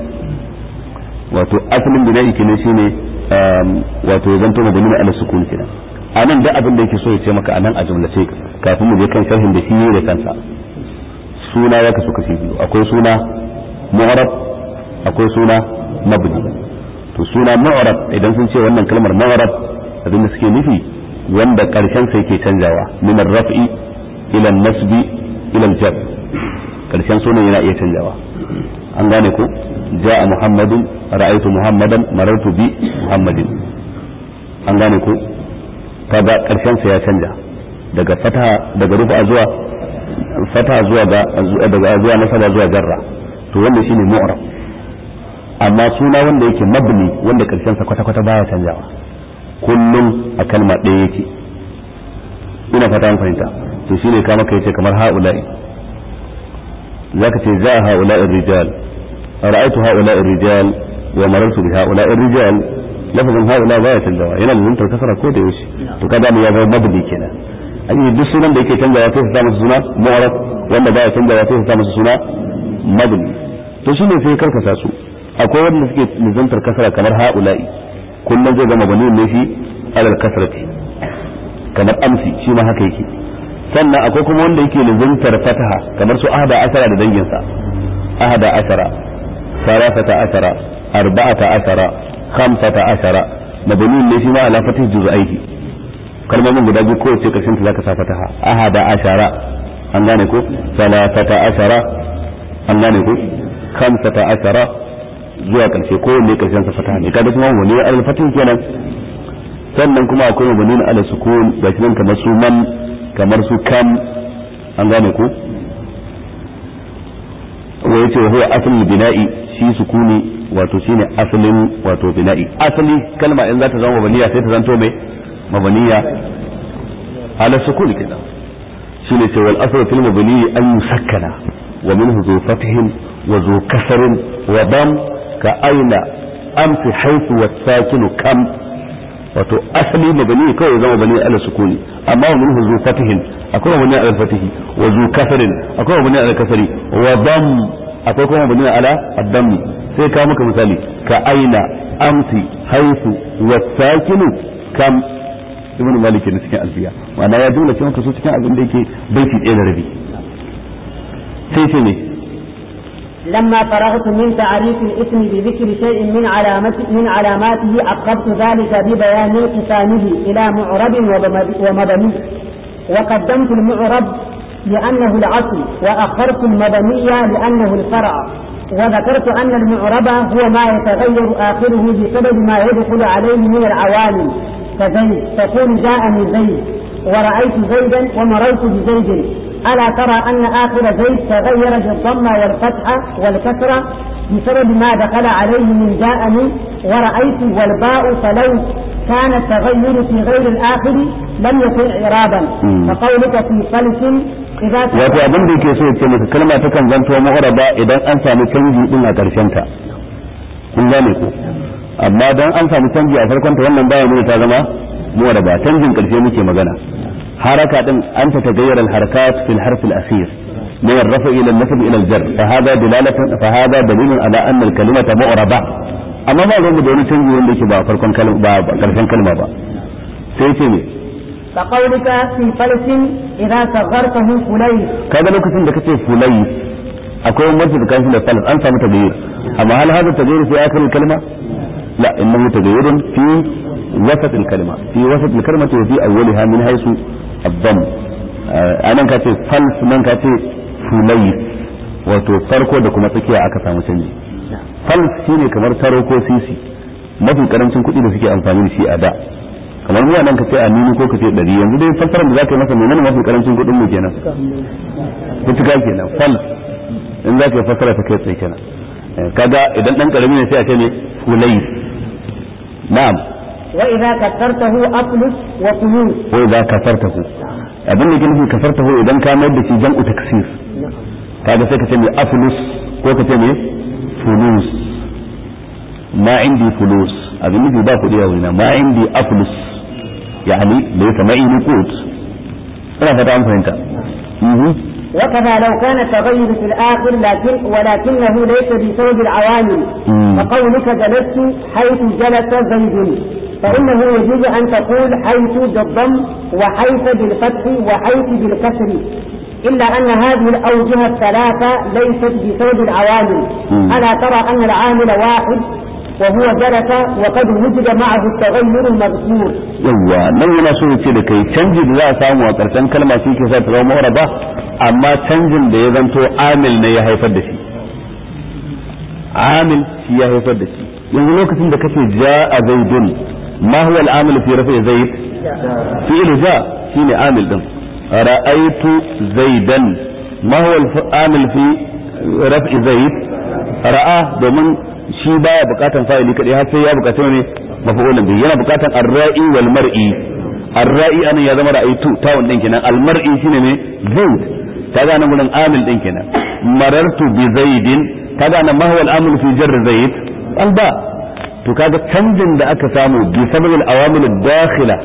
S1: wato aslin bina'i kenan shine um, wato zanto mabani ala sukun kenan anan da abin da yake so ya ce maka anan a jumlace kafin mu je kan sharhin da shi ne da kansa suna ya kasu kashi biyu akwai suna mu'arab akwai suna mabni to suna mu'arab idan sun ce wannan kalmar mu'arab abin da suke nufi wanda karshen sa yake canjawa min ar-raf'i ila an-nasbi ila al-jar karshen sunan yana iya canjawa an gane ko ja'a muhammadun ra'aytu muhammadan marartu bi muhammadin an gane ko kaga karshen sa ya canja daga fataha daga rufa zuwa fataha zuwa ga daga zuwa nasaba zuwa jarra to wannan shine mu'rab amma suna wanda yake mabni wanda karshen sa kwata kwata baya canjawa kullum a kalma ɗaya yake ina fata an fahimta to shine ka maka yace kamar haula'i zaka ce za haula'i rijal ra'aytu haula'i rijal wa marartu bi haula'i rijal lafazin haula baya canjawa yana da zuntar kasara ko da yaushe to kada mu ya zama mabni kenan an yi duk sunan da yake canjawa sai su sa masa suna mu'arab wanda baya canjawa sai su sa masa suna mabni to shine sai karkasa su akwai wanda suke nizantar kasara kamar haula'i kullum zai zama bani ne shi alal kasrati kamar amsi shi ma haka yake sannan akwai kuma wanda yake nizantar fataha kamar su ahada asara da danginsa ahada asara sarafata asara arba'ata asara khamsata asara mabni ne shi ma ala fatih juz'aihi kalmomin guda biyu kowace karshen ta zaka sa fataha ahada ashara an gane ko salatata ashara an gane ko khamsata ashara zuwa karshe ko wanne karshen sa fataha ne kaga kuma wani al fatih kenan sannan kuma akwai mabani ala sukun ga shi nan kamar su man kamar su kam an gane ko wa yace huwa aslul bina'i shi sukuni wato shine asalin wato bina'i asali kalma in za ta zama mabaniya sai ta zanto mai mabaniya ala sukuni kenan shine ce wal aslu fil mabni an yusakkana wa minhu zu fathin wa zu kasrin wa dam ka aina amsi haythu was-sakinu kam wato asali mabani kawai zama bani ala sukuni amma wa minhu zu fathin akwai mabani ala fatihi wa zu kasrin akwai mabani ala kasri wa dam akwai kuma mabani ala ad-dam sai ka maka misali ka aina amsi haythu was-sakinu kam ibn malik ne cikin alfiya ma'ana ya dole cewa kaso cikin abin da yake baiti ɗaya da rabi sai ce ne
S2: لما فرغت من تعريف الاسم بذكر شيء من علامات من علاماته عقبت ذلك ببيان انقسامه الى معرب ومبني وقدمت المعرب لانه الاصل واخرت المبني لانه الفرع وذكرت ان المعرب هو ما يتغير اخره بسبب ما يدخل عليه من العوامل كزيد تقول جاءني زيد ورأيت زيدا ومررت بزيد ألا ترى أن آخر زيد تغير بالضمة والفتحة والكسرة بسبب ما دخل عليه من جاءني ورأيت والباء فلو كان التغير في غير الآخر لم يكن إعرابا فقولك في فلس إذا
S1: wato abin da yake so ya ce maka kalma ta kan zanto mu'raba idan an samu canji din a karshen ta kun gane ko amma dan an samu canji a farkon ta wannan baya nuna ta zama mu'raba canjin karshe muke magana haraka din an ta tagayyara al-harakat fi al-harf al-akhir من الرفع إلى النسب إلى الجر فهذا دلالة فهذا دليل على أن الكلمة معربة أما ما زال بدون تنجي وندك با فرقون كلمة با كرشن كلمة با سيتي
S2: كقولك في فلس إذا صغرته فليس
S1: kaga lokacin da kace fulai akwai wani da kanshi da falas an samu tagayyur amma hal hada tagayyur fi akhir al-kalma la innahu tagayyurun fi wasat al-kalma fi wasat al-kalma wa fi awwaliha min haythu ad-damm anan kace fals nan kace fulai wato farko da kuma tsakiya aka samu canji fals shine kamar taro ko sisi mafi karancin kuɗi da suke amfani da shi a da kamar mu nan ka ce a nini ko ka ce ɗari yanzu dai fassarar da za ka yi masa menene mafi karancin kuɗin mu kenan kutuka kenan fal in za ka yi fassara ta kai tsaye kenan kaga idan dan karami ne sai a ce ne fulai na'am
S2: وإذا كسرته أفلس وفلوس
S1: ko idza kasartahu abin da ke nufi kasartahu idan ka mayar da shi jam'u taksir kaga sai ka ce ne aflus ko ka ce ne fulus ma indi fulus abin nufi ba kuɗi a wurina ma indi aflus يعني ليس معي نقود انا فتح فهمت
S2: وكذا لو كان التغير في الآخر لكن ولكنه ليس بسبب العوامل
S1: مم.
S2: فقولك جلست حيث جلس زيد فإنه يجوز أن تقول حيث بالضم وحيث بالفتح وحيث بالكسر إلا أن هذه الأوجه الثلاثة ليست بسبب العوامل
S1: مم.
S2: ألا ترى أن العامل واحد وهو جلس وقد وجد معه التغير المذكور
S1: yawwa nan yana so ya ce da kai canji da za a samu a ƙarshen kalma shi ke sa ta zama mu'raba amma canjin da ya zanto amil ne ya haifar da shi amil shi ya haifar da shi yanzu lokacin da kace ja'a zaidun ma huwa al-amil fi rafi zaid fi'il ja shine amil din ra'aytu zaidan ma huwa al-amil fi rafi zaid ra'a domin shi baya bukatan fa'ili kadai har sai ya bukaci ne mafa'ulun bi yana bukatan ar-ra'i wal mar'i ar-ra'i anan ya zama ra'aytu tawun din kenan al-mar'i shine ne zaid kaga nan gurin amil din kenan marartu bi zaidin kaga nan ma huwa al-amil fi jarr zaid alba to kaga canjin da aka samu bi sababil awamil ad-dakhila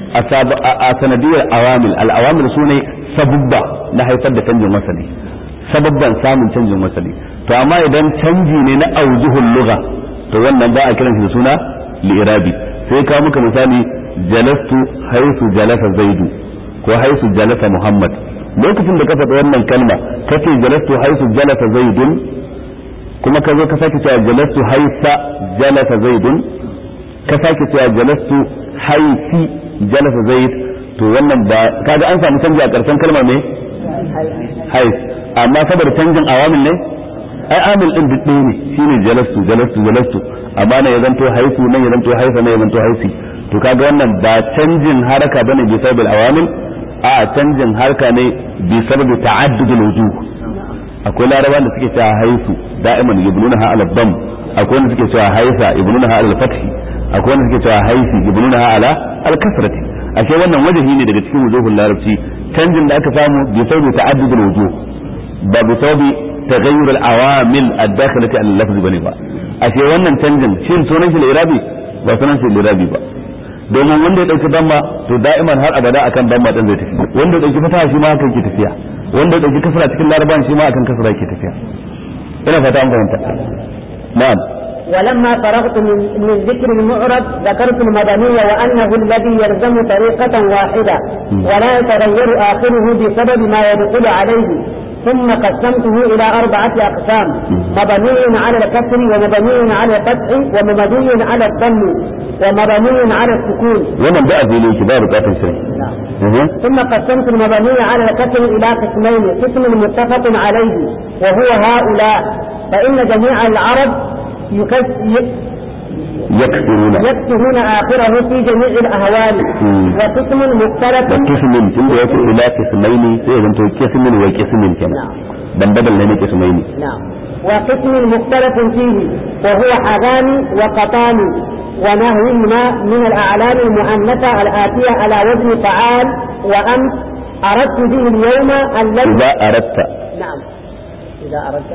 S1: a sanadiyar awamil al-awamil sune sabubba na haifar da canjin wasali sababban samun canjin wasali to amma idan canji ne na aujuhul lugha to wannan ba a kiran shi da suna li'irabi sai ka muka misali jalastu haisu jalasa zaidu ko haisu jalasa muhammad lokacin da ka faɗi wannan kalma kace jalastu haisu jalasa zaidun kuma ka zo ka sake cewa jalastu haisa jalasa zaidun ka sake cewa jalastu haisi jalasa zaid to wannan ba kaga an samu canji a ƙarshen kalma ne hais amma saboda canjin awamil ne ai amil din duk ne shine jalastu jalastu jalastu amma ne ya zanto haisu nan ya zanto haisa nan ya zanto haisi to kaga wannan ba canjin haraka bane bi sababil awamil a canjin harka ne bi sababi ta'addudul wujuh akwai laraba da suke cewa haisu da'iman yubnunaha ala dam akwai wanda suke cewa haisa yubnunaha ala fathi akwai wanda suke cewa haisi yubnunaha ala al-kasrati ashe wannan wajahi ne daga cikin wujuhul larabci canjin da aka samu bi sababi ta'addudul wujuh ba bi sababi taghayyur al-awamil ad-dakhilati ala al-lafz bane ba ashe wannan canjin shin sunan shi al-irabi ba sunan shi al-irabi ba domin wanda ya dauki damma to da'iman har abada akan damma din zai tafi wanda ya dauki fataha shi ma haka yake tafiya wanda ya dauki kasra cikin laraban shi ma akan kasra yake tafiya ina fata an fahimta na'am
S2: ولما فرغت من, من ذكر المعرب ذكرت المدني وأنه الذي يلزم طريقة واحدة ولا يتغير آخره بسبب ما يدخل عليه ثم قسمته إلى أربعة أقسام مبني على الكسر ومبني على الفتح ومبني على الضم ومبني على السكون
S1: wannan da abin yake ba bukatar sai
S2: ثم قسمت المبني على الكسر إلى قسمين قسم متفق عليه وهو هؤلاء فإن جميع العرب
S1: يكسرون
S2: يكسرون آخره في جميع الأهوال وقسم مختلف
S1: وقسم تند يأتي إلى قسمين سيغن تو قسم وقسم كنا بل بدل لنا قسمين
S2: نعم وقسم مختلف فيه وهو حغان وقطان ونهوهما من الأعلام المؤنثة الآتية على وزن فعال وأمس أردت به اليوم الذي
S1: إذا أردت
S2: نعم إذا أردت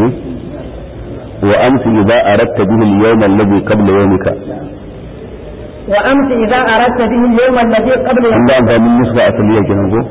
S1: وأمس إذا أردت به اليوم الذي قبل يومك
S2: وأمس إذا أردت به اليوم الذي قبل
S1: عند
S2: يومك
S1: أنفان النسخة أصلية كنا نقول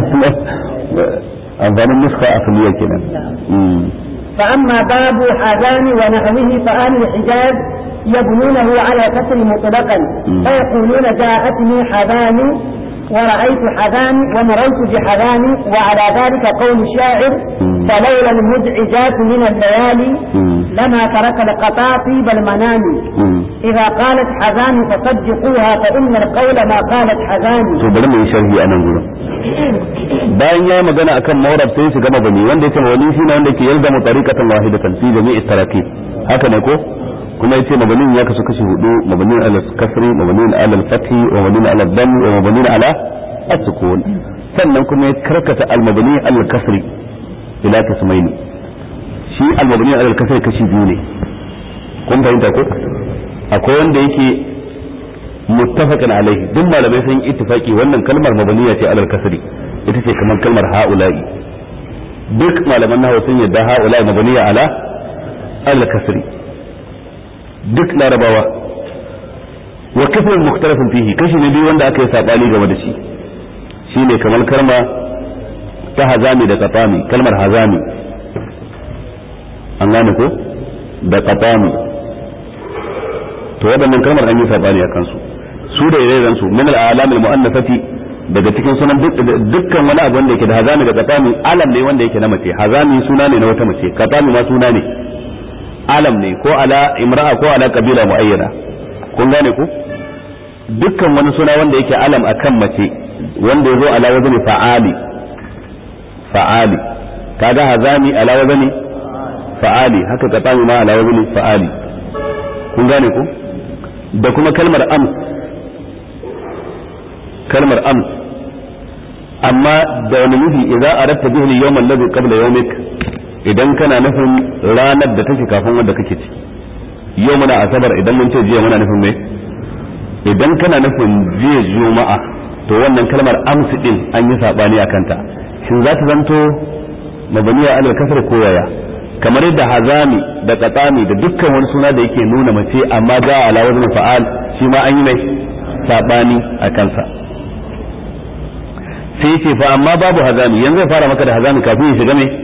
S1: أنفان النسخة أصلية كنا مم.
S2: فأما باب حذان ونحوه فآل الحجاز يبنونه على كسر مطلقا
S1: مم.
S2: فيقولون جاءتني حذان ورأيت حذان ومررت بحذان وعلى ذلك قول الشاعر
S1: مم.
S2: فلولا المزعجات من الليالي
S1: مم.
S2: لما ترك القطاطيب المنام
S1: مم.
S2: إذا قالت حذان فصدقوها فإن القول ما قالت حذان
S1: to bari mu yi sharhi a nan gurin bayan ya yi magana akan mawrab sai shiga mabani wanda yake mabani shine wanda yake yalzamu tariqatan wahidatan fi jami'i tarakib haka ne ko kuma yace mabanin ya kasu kashi hudu mabanin ala kasri mabanin ala fathi wa mabanin ala dam wa mabanin ala as-sukun sannan kuma ya karkata al-mabani ala kasri ila kasmaini shi al-mabani ala kasri kashi biyu ne kun fahimta ko akwai wanda yake muttafaqan alaihi duk malamai sun yi ittifaki wannan kalmar mabaniya ce alal kasri ita ce kamar kalmar haula'i duk malaman nahwu sun yadda haula'i mabaniya ala alal kasri duk larabawa wa kafin mukhtalafin fihi kashi ne biyu wanda aka yi sabani game da shi shine kamar kalma ta hazami da qatami kalmar hazami an gane ko da qatami to waɗannan kalmar an yi sabani a kansu su da ire su min al-alam al-mu'annafati daga cikin sunan dukkan wani abu wanda yake da hazami da qatami alam ne wanda yake na mace hazami suna ne na wata mace qatami ma suna ne alam ne ko ala imra'a ko ala kabila muayyana kun gane ku dukkan wani suna wanda yake alam akan mace wanda ya zo ala wazni fa'ali fa'ali kaga hazami ala wazni fa'ali haka qatami ma ala wazni fa'ali kun gane ku da kuma kalmar ams kalmar ams amma da wani nufi idan aratta bihi al-yawm alladhi qabla yawmik idan kana nufin ranar da take kafin wanda kake ci yau muna asabar idan mun ce jiya muna nufin me idan kana nufin jiya juma'a to wannan kalmar ams din an yi sabani a kanta shin za ta zanto mabaniya alal kasar ko yaya kamar yadda hazami da qatsami da dukkan wani suna da yake nuna mace amma ga ala wazn fa'al shi ma an yi mai sabani a kansa sai ce fa amma babu hazami yanzu zai fara maka da hazami kafin ya shiga mai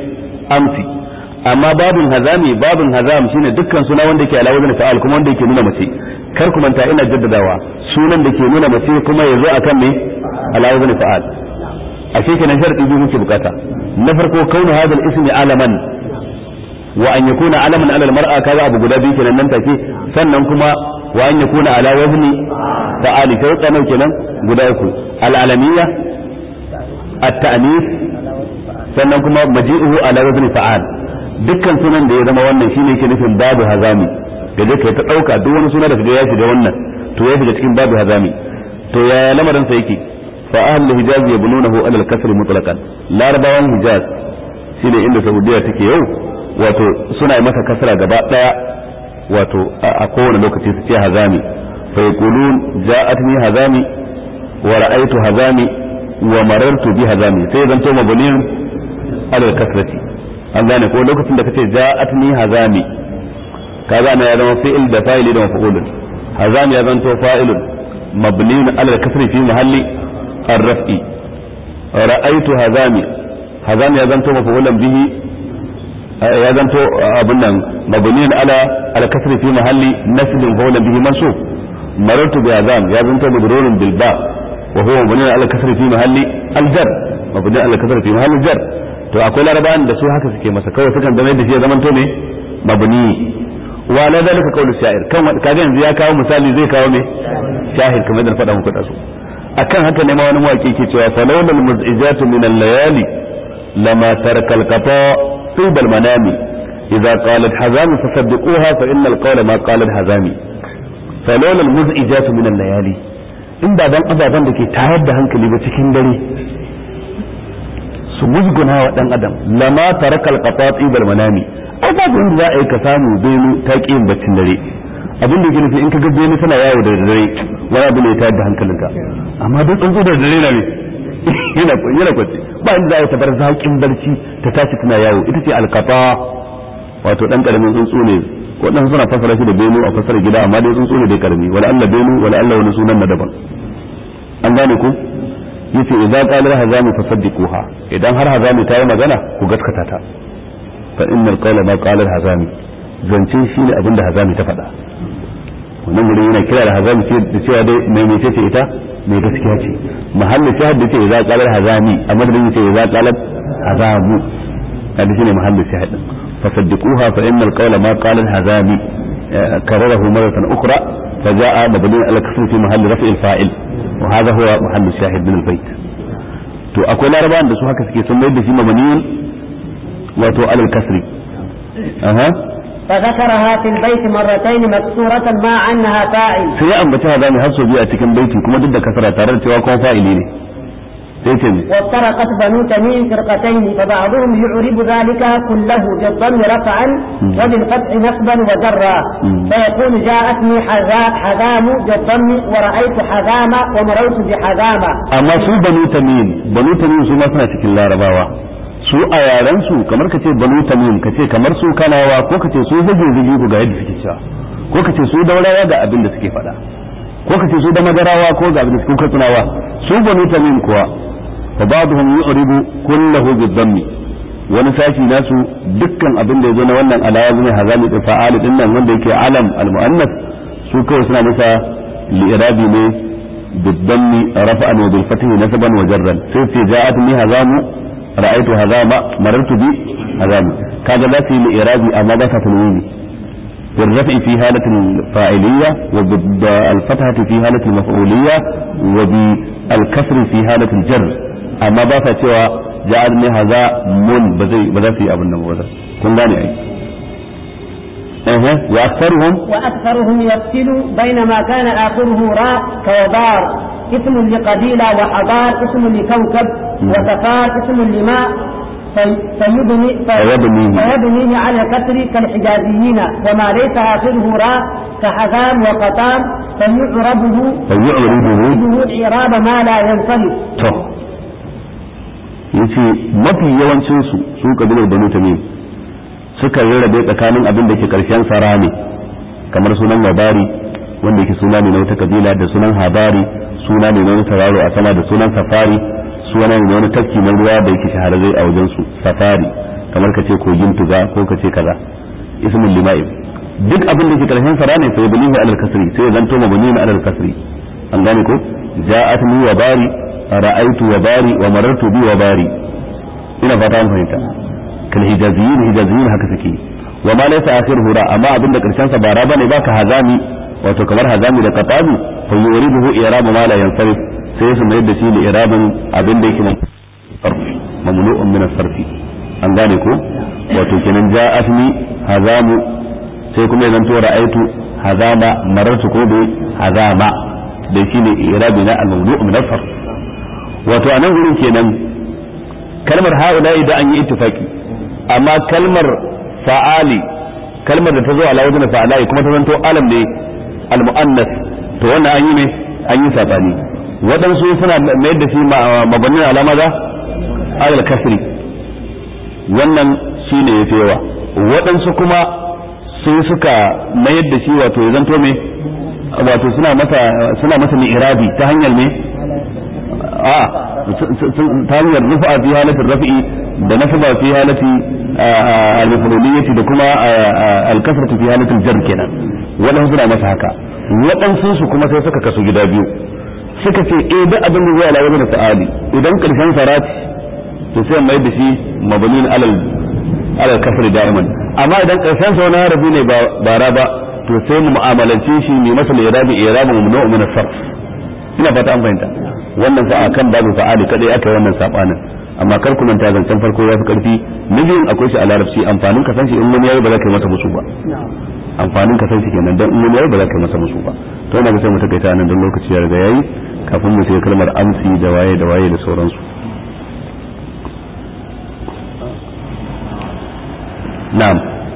S1: amsi amma babin hazami babin hazam shine dukkan suna wanda ke ala wazn fa'al kuma wanda yake nuna mace kar ku manta ina jaddadawa sunan da ke nuna mace kuma yazo akan me ala wazn fa'al ashe kenan sharadi biyu muke bukata na farko kaunu hadal ismi alaman wa an yakuna alaman ala almar'a kaga abu guda biyu kenan nan take sannan kuma wa an yakuna ala wazni fa'ali shauqa nau kenan guda uku al alamiyya at-ta'nis sannan kuma maji'uhu ala wazni fa'al dukkan sunan da ya zama wannan shine yake nufin babu hazami da zai kai ta dauka duk wani suna da kaga ya shiga wannan to ya shiga cikin babu hazami to ya lamarin sa yake fa ahlul hijaz yabnunahu ala al-kasr mutlaqan larabawan hijaz shine inda saudiya take yau wato suna yi masa kasra gaba daya wato a kowane lokaci su ce hazami fa yaqulun ja'atni hazami wa ra'aytu hazami wa marartu bi hazami sai zanto mabniun ala al-kasrati an gane ko lokacin da kace ja'atni hazami kaga na ya zama fi'il da fa'ili da maf'ulun hazami ya zanto fa'ilun mabniun ala al-kasri fi mahalli ar-raf'i ra'aytu hazami hazami ya zanto maf'ulan bihi ya zanto abun nan mabniun ala al-kasri fi mahalli nasb maf'ulan bihi mansub marartu bi hazam ya zanto majrurun bil ba wa huwa mabniun ala al-kasri fi mahalli al-jar mabniun ala al-kasri fi mahalli al-jar to akwai larabawan da su haka suke masa kawai sukan zama da shi ya zamanto ne mabni wa la zalika qawlu sha'ir kan kaga yanzu ya kawo misali zai kawo me shahid kamar da faɗa muku da su akan haka ne ma wani mawaki ke cewa fa lawla al muz'ijatu min al layali lama taraka al qata tib al manami idza qalat hazami fasaddiquha fa inna al qawla ma qalat hazami fa lawla al muz'ijatu min al layali in ba dan ababan da ke tayar da hankali ba cikin dare su musguna wa dan adam lama tarakal qatati bil manami ai ba inda za a yi ka samu benu ta yin baccin dare abin da yake nufi in ka ga benu tana yawo da dare wani abu ne ta da hankalinka amma duk tsuntsu da dare na ne yana yana kwace ba inda za a yi tabar zaƙin barci ta tashi tana yawo ita ce alqata wato dan karamin tsuntsu ne waɗansu suna fasara shi da benu a fasara gida amma dai tsuntsu ne dai karami wala Allah benu wala Allah wani sunan na daban an gane ku yace idza qala hazami fasaddiquha idan har hazami ta yi magana ku gaskata ta fa innal qawla ma qala hazami zance shine abin da hazami ta faɗa wannan gurin yana kira da hazami ce da cewa dai mai mece ce ita mai gaskiya ce mahallin shahid da ce idza qala hazami amma da yace idza qala hazamu kada shine mahallin shahid fasaddiquha fa innal qawla ma qala hazami كرره مرة أخرى فجاء مبني على الكسر في محل رفع الفاعل وهذا هو محل الشاهد من البيت to akwai larabawan da su haka suke sun mai da shi mabaniyin wato alal kasri aha
S2: فذكرها في البيت مرتين مكسورة مع أنها فاعل
S1: sai ya ambaci hazami har sau biyu a cikin baiti kuma duk da kasara tare da cewa kuma fa'ili ne sai ce mi
S2: وافترقت بنو تميم فرقتين فبعضهم يعرب ذلك كله بالضم رفعا وبالفتح نصبا وجرا فيقول جاءتني حذا- حذام بالضم ورأيت حذام ومررت بحذام
S1: amma su banu tamim banu tamim su ma suna cikin larabawa su a yaran su kamar ka ce banu tamim ka ce kamar su kanawa ko ka ce su zage zage ku ga yadda suke cewa ko ka ce su daurawa ga abin da suke faɗa ko ka ce su da madarawa ko ga abin da suke katsunawa su banu tamim kuwa fa ba'dhum yu'ribu kullahu bid-dhammi wani sashi nasu dukkan abin da yazo na wannan alawa ne hazami da fa'ali din nan wanda yake alam al-mu'annas su kawai suna masa li'irabi ne بالضم رفعا وبالفتح نسبا وجرا سيفتي جاءتني هزام رأيت هزام مررت بي هزام كذا لا في الإرادة أما ذات تنويني بالرفع في هالة الفاعلية وبالفتحة في هالة المفعولية وبالكسر في هالة الجر أما ذات سوى جاءتني هزام بزي بزي في أبو النبوة كن غاني أي أه. وأكثرهم
S2: وأكثرهم يفصل بينما كان آخره راء كوبار اسم لقبيلة وحضار اسم لكوكب وسفار اسم لماء في- فيبني في-
S1: فيبنيه.
S2: فيبنيه على الكسر كالحجازيين وما ليس آخره راء كحزام وقطام فيعربه
S1: فيعرضه
S2: يعربه إعراب ما لا ينصرف
S1: to yace mafi yawancin su su kabilar banu tamim suka rarrabe tsakanin abin da ke karshen sara ne kamar sunan labari wanda yake suna ne na wata kabila da sunan habari suna ne na wani tauraro a sama da sunan safari suna ne na wani tafki na ruwa da yake shahararre a wajen su safari kamar ka ce kogin tuga ko ka ce kaza ismul lima'ib duk abin da ke karshen sara ne sai balihu alal kasri sai ya zanto mabni na alal kasri an gane ko ja'atni wa bari ra'aytu wa bari wa marartu bi wa bari ina fata an fahimta kal hijaziyin hijaziyin haka suke wa ma laysa akhiruhu ra amma abin da karshen sa ba ra bane baka hazami wato kamar hazami da qatabi fa yuriduhu i'rab ma la yansarif sai su mayar da shi da i'rabin abin da yake mamnu'un min as-sarfi an gane ko wato kenan ja'atni hazamu sai kuma ya zanto ra'aitu hazama marartu ko bi hazama da shine i'rabi na al-mawdu' min as-sarf wato anan gurin kenan kalmar haula idan an yi ittifaki amma kalmar fa'ali kalmar da ta zo ala wajen fa'alai kuma ta zanto alam ne al-mu'annas to wannan an yi ne an yi sabani waɗansu suna mayar da shi mabannin alama za alal kasri wannan shine yafi yawa waɗansu kuma sai suka mayar da shi wato ya zanto me wato suna masa suna masa irabi ta hanyar me a ta hanyar rufa fi halatin rafi'i da nasaba fi halati al-mafruliyyati da kuma al-kasratu fi halatin jar kenan waɗansu suna masa haka waɗansu su kuma sai suka kasu gida biyu suka ce eh duk abin da zai alawa da fa'ali idan karshen sarati to sai mai da shi mabnin alal alal kasr da'iman amma idan karshen sa wani harafi ne ba ra ba to sai mu mu'amalance shi ne masa irabi irabi mamnu'u min as-sarf ina fata an fahimta wannan fa akan babu fa'ali kadai aka yi wannan sabanin amma kar ku manta zancen farko ya fi karfi na biyun akwai shi a larabci amfanin ka san shi in wani yayi ba za ka yi masa musu ba amfanin ka san shi kenan dan in wani yayi ba za ka yi masa musu ba to ina ga sai mu takaita nan dan lokaci ya riga yayi kafin mu shiga kalmar amsi da waye da waye da sauransu na'am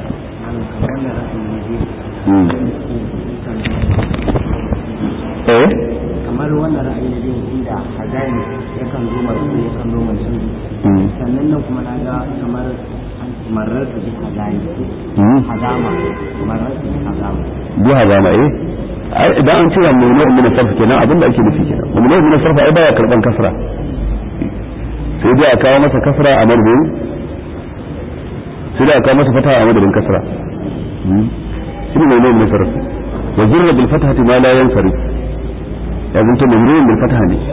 S1: eh
S3: kamar wannan ra'ayi na biyu inda hazani yakan zo mai su yakan zo mai su sannan nan kuma na ga kamar marar da hazani hazama marar da hazama
S1: bi hazama eh idan an cewa mamnu min sarf kenan abin da ake nufi kenan mamnu min sarf ai baya karban kasra sai dai a kawo masa kasra a madadin sai dai a kawo masa fata a madadin kasra shi ne mamnu min sarf wa zurra bil fathati ma la yansarif ya zanto mamnu bil fatha ne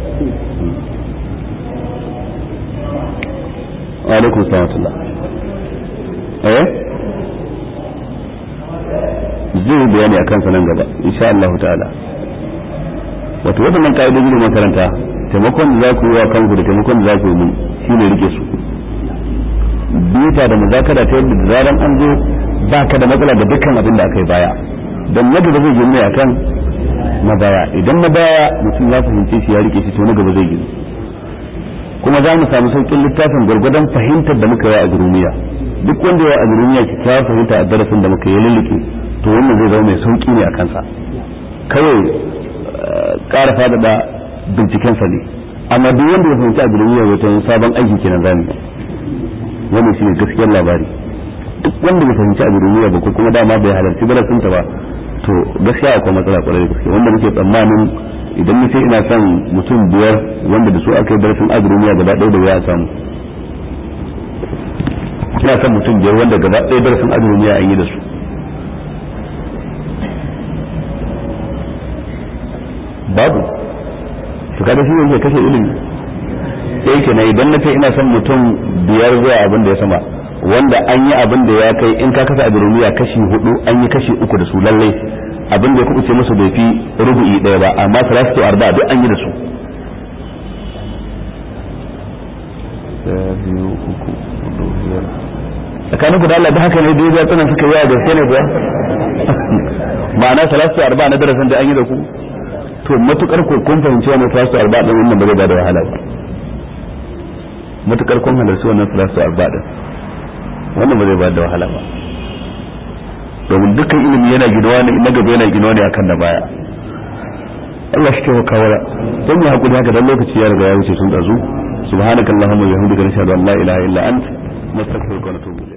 S1: wa alaikum salam eh zai bayani a kansa nan gaba insha Allah ta'ala wato waɗannan ka'idoji da makaranta taimakon da za ku yi wa kanku da taimakon da za ku yi mun shine rike su bita da muzakara ta yadda da zaran an zo ba ka da matsala da dukkan abin da aka yi baya don na gaba zai gini akan na baya idan na baya mutum ya fahimce shi ya rike shi to na gaba zai gini kuma za mu samu sauƙin littafin gwargwadon fahimtar da muka yi a gurumiya duk wanda ya a gurumiya kyakkyawar fahimta a darasin da muka yi lullike to wannan zai zama mai sauki ne a kansa kawai ƙara faɗaɗa bincikensa ne amma duk wanda ya fahimci a gurumiya wata sabon aiki kenan zamu wannan shine gaskiyar labari duk wanda bai fahimci a gurumiya ba ko kuma dama bai halarci darasinta ba to gaskiya akwai matsala kwarai da gaske wanda muke tsammanin idan na ce ina son mutum biyar wanda da su aka yi darasin agromiya gaba ɗaya da ya samu ina son mutum biyar wanda gaba ɗaya darasin agromiya an yi da su babu to kada shi yake kashe ilimi sai kenan idan na ce ina son mutum biyar zuwa abin da ya sama wanda an yi abin da ya kai in ka kasa agromiya kashi hudu an yi kashi uku da su lallai abin da ya kuɓuce musu bai fi rubu'i ɗaya ba amma salatu arba duk an yi da su tsakanin ku da Allah da haka ne dai ya tsana suka yi da sai ne kuwa ma'ana salatu arba na darasin da an yi da ku to matukar ku kun fahimci wannan salatu arba din wannan ba zai bada wahala ba matukar kun halarci wannan salatu arba din wannan ba zai bada wahala ba domin dukkan ilimi yana ginuwa ne na gaba yana ginuwa ne akan da baya Allah shi ke kawara don ya hakuri haka dan lokaci ya riga ya wuce tun dazu subhanakallahumma wa bihamdika nashhadu an la ilaha illa ant nastaghfiruka wa natubu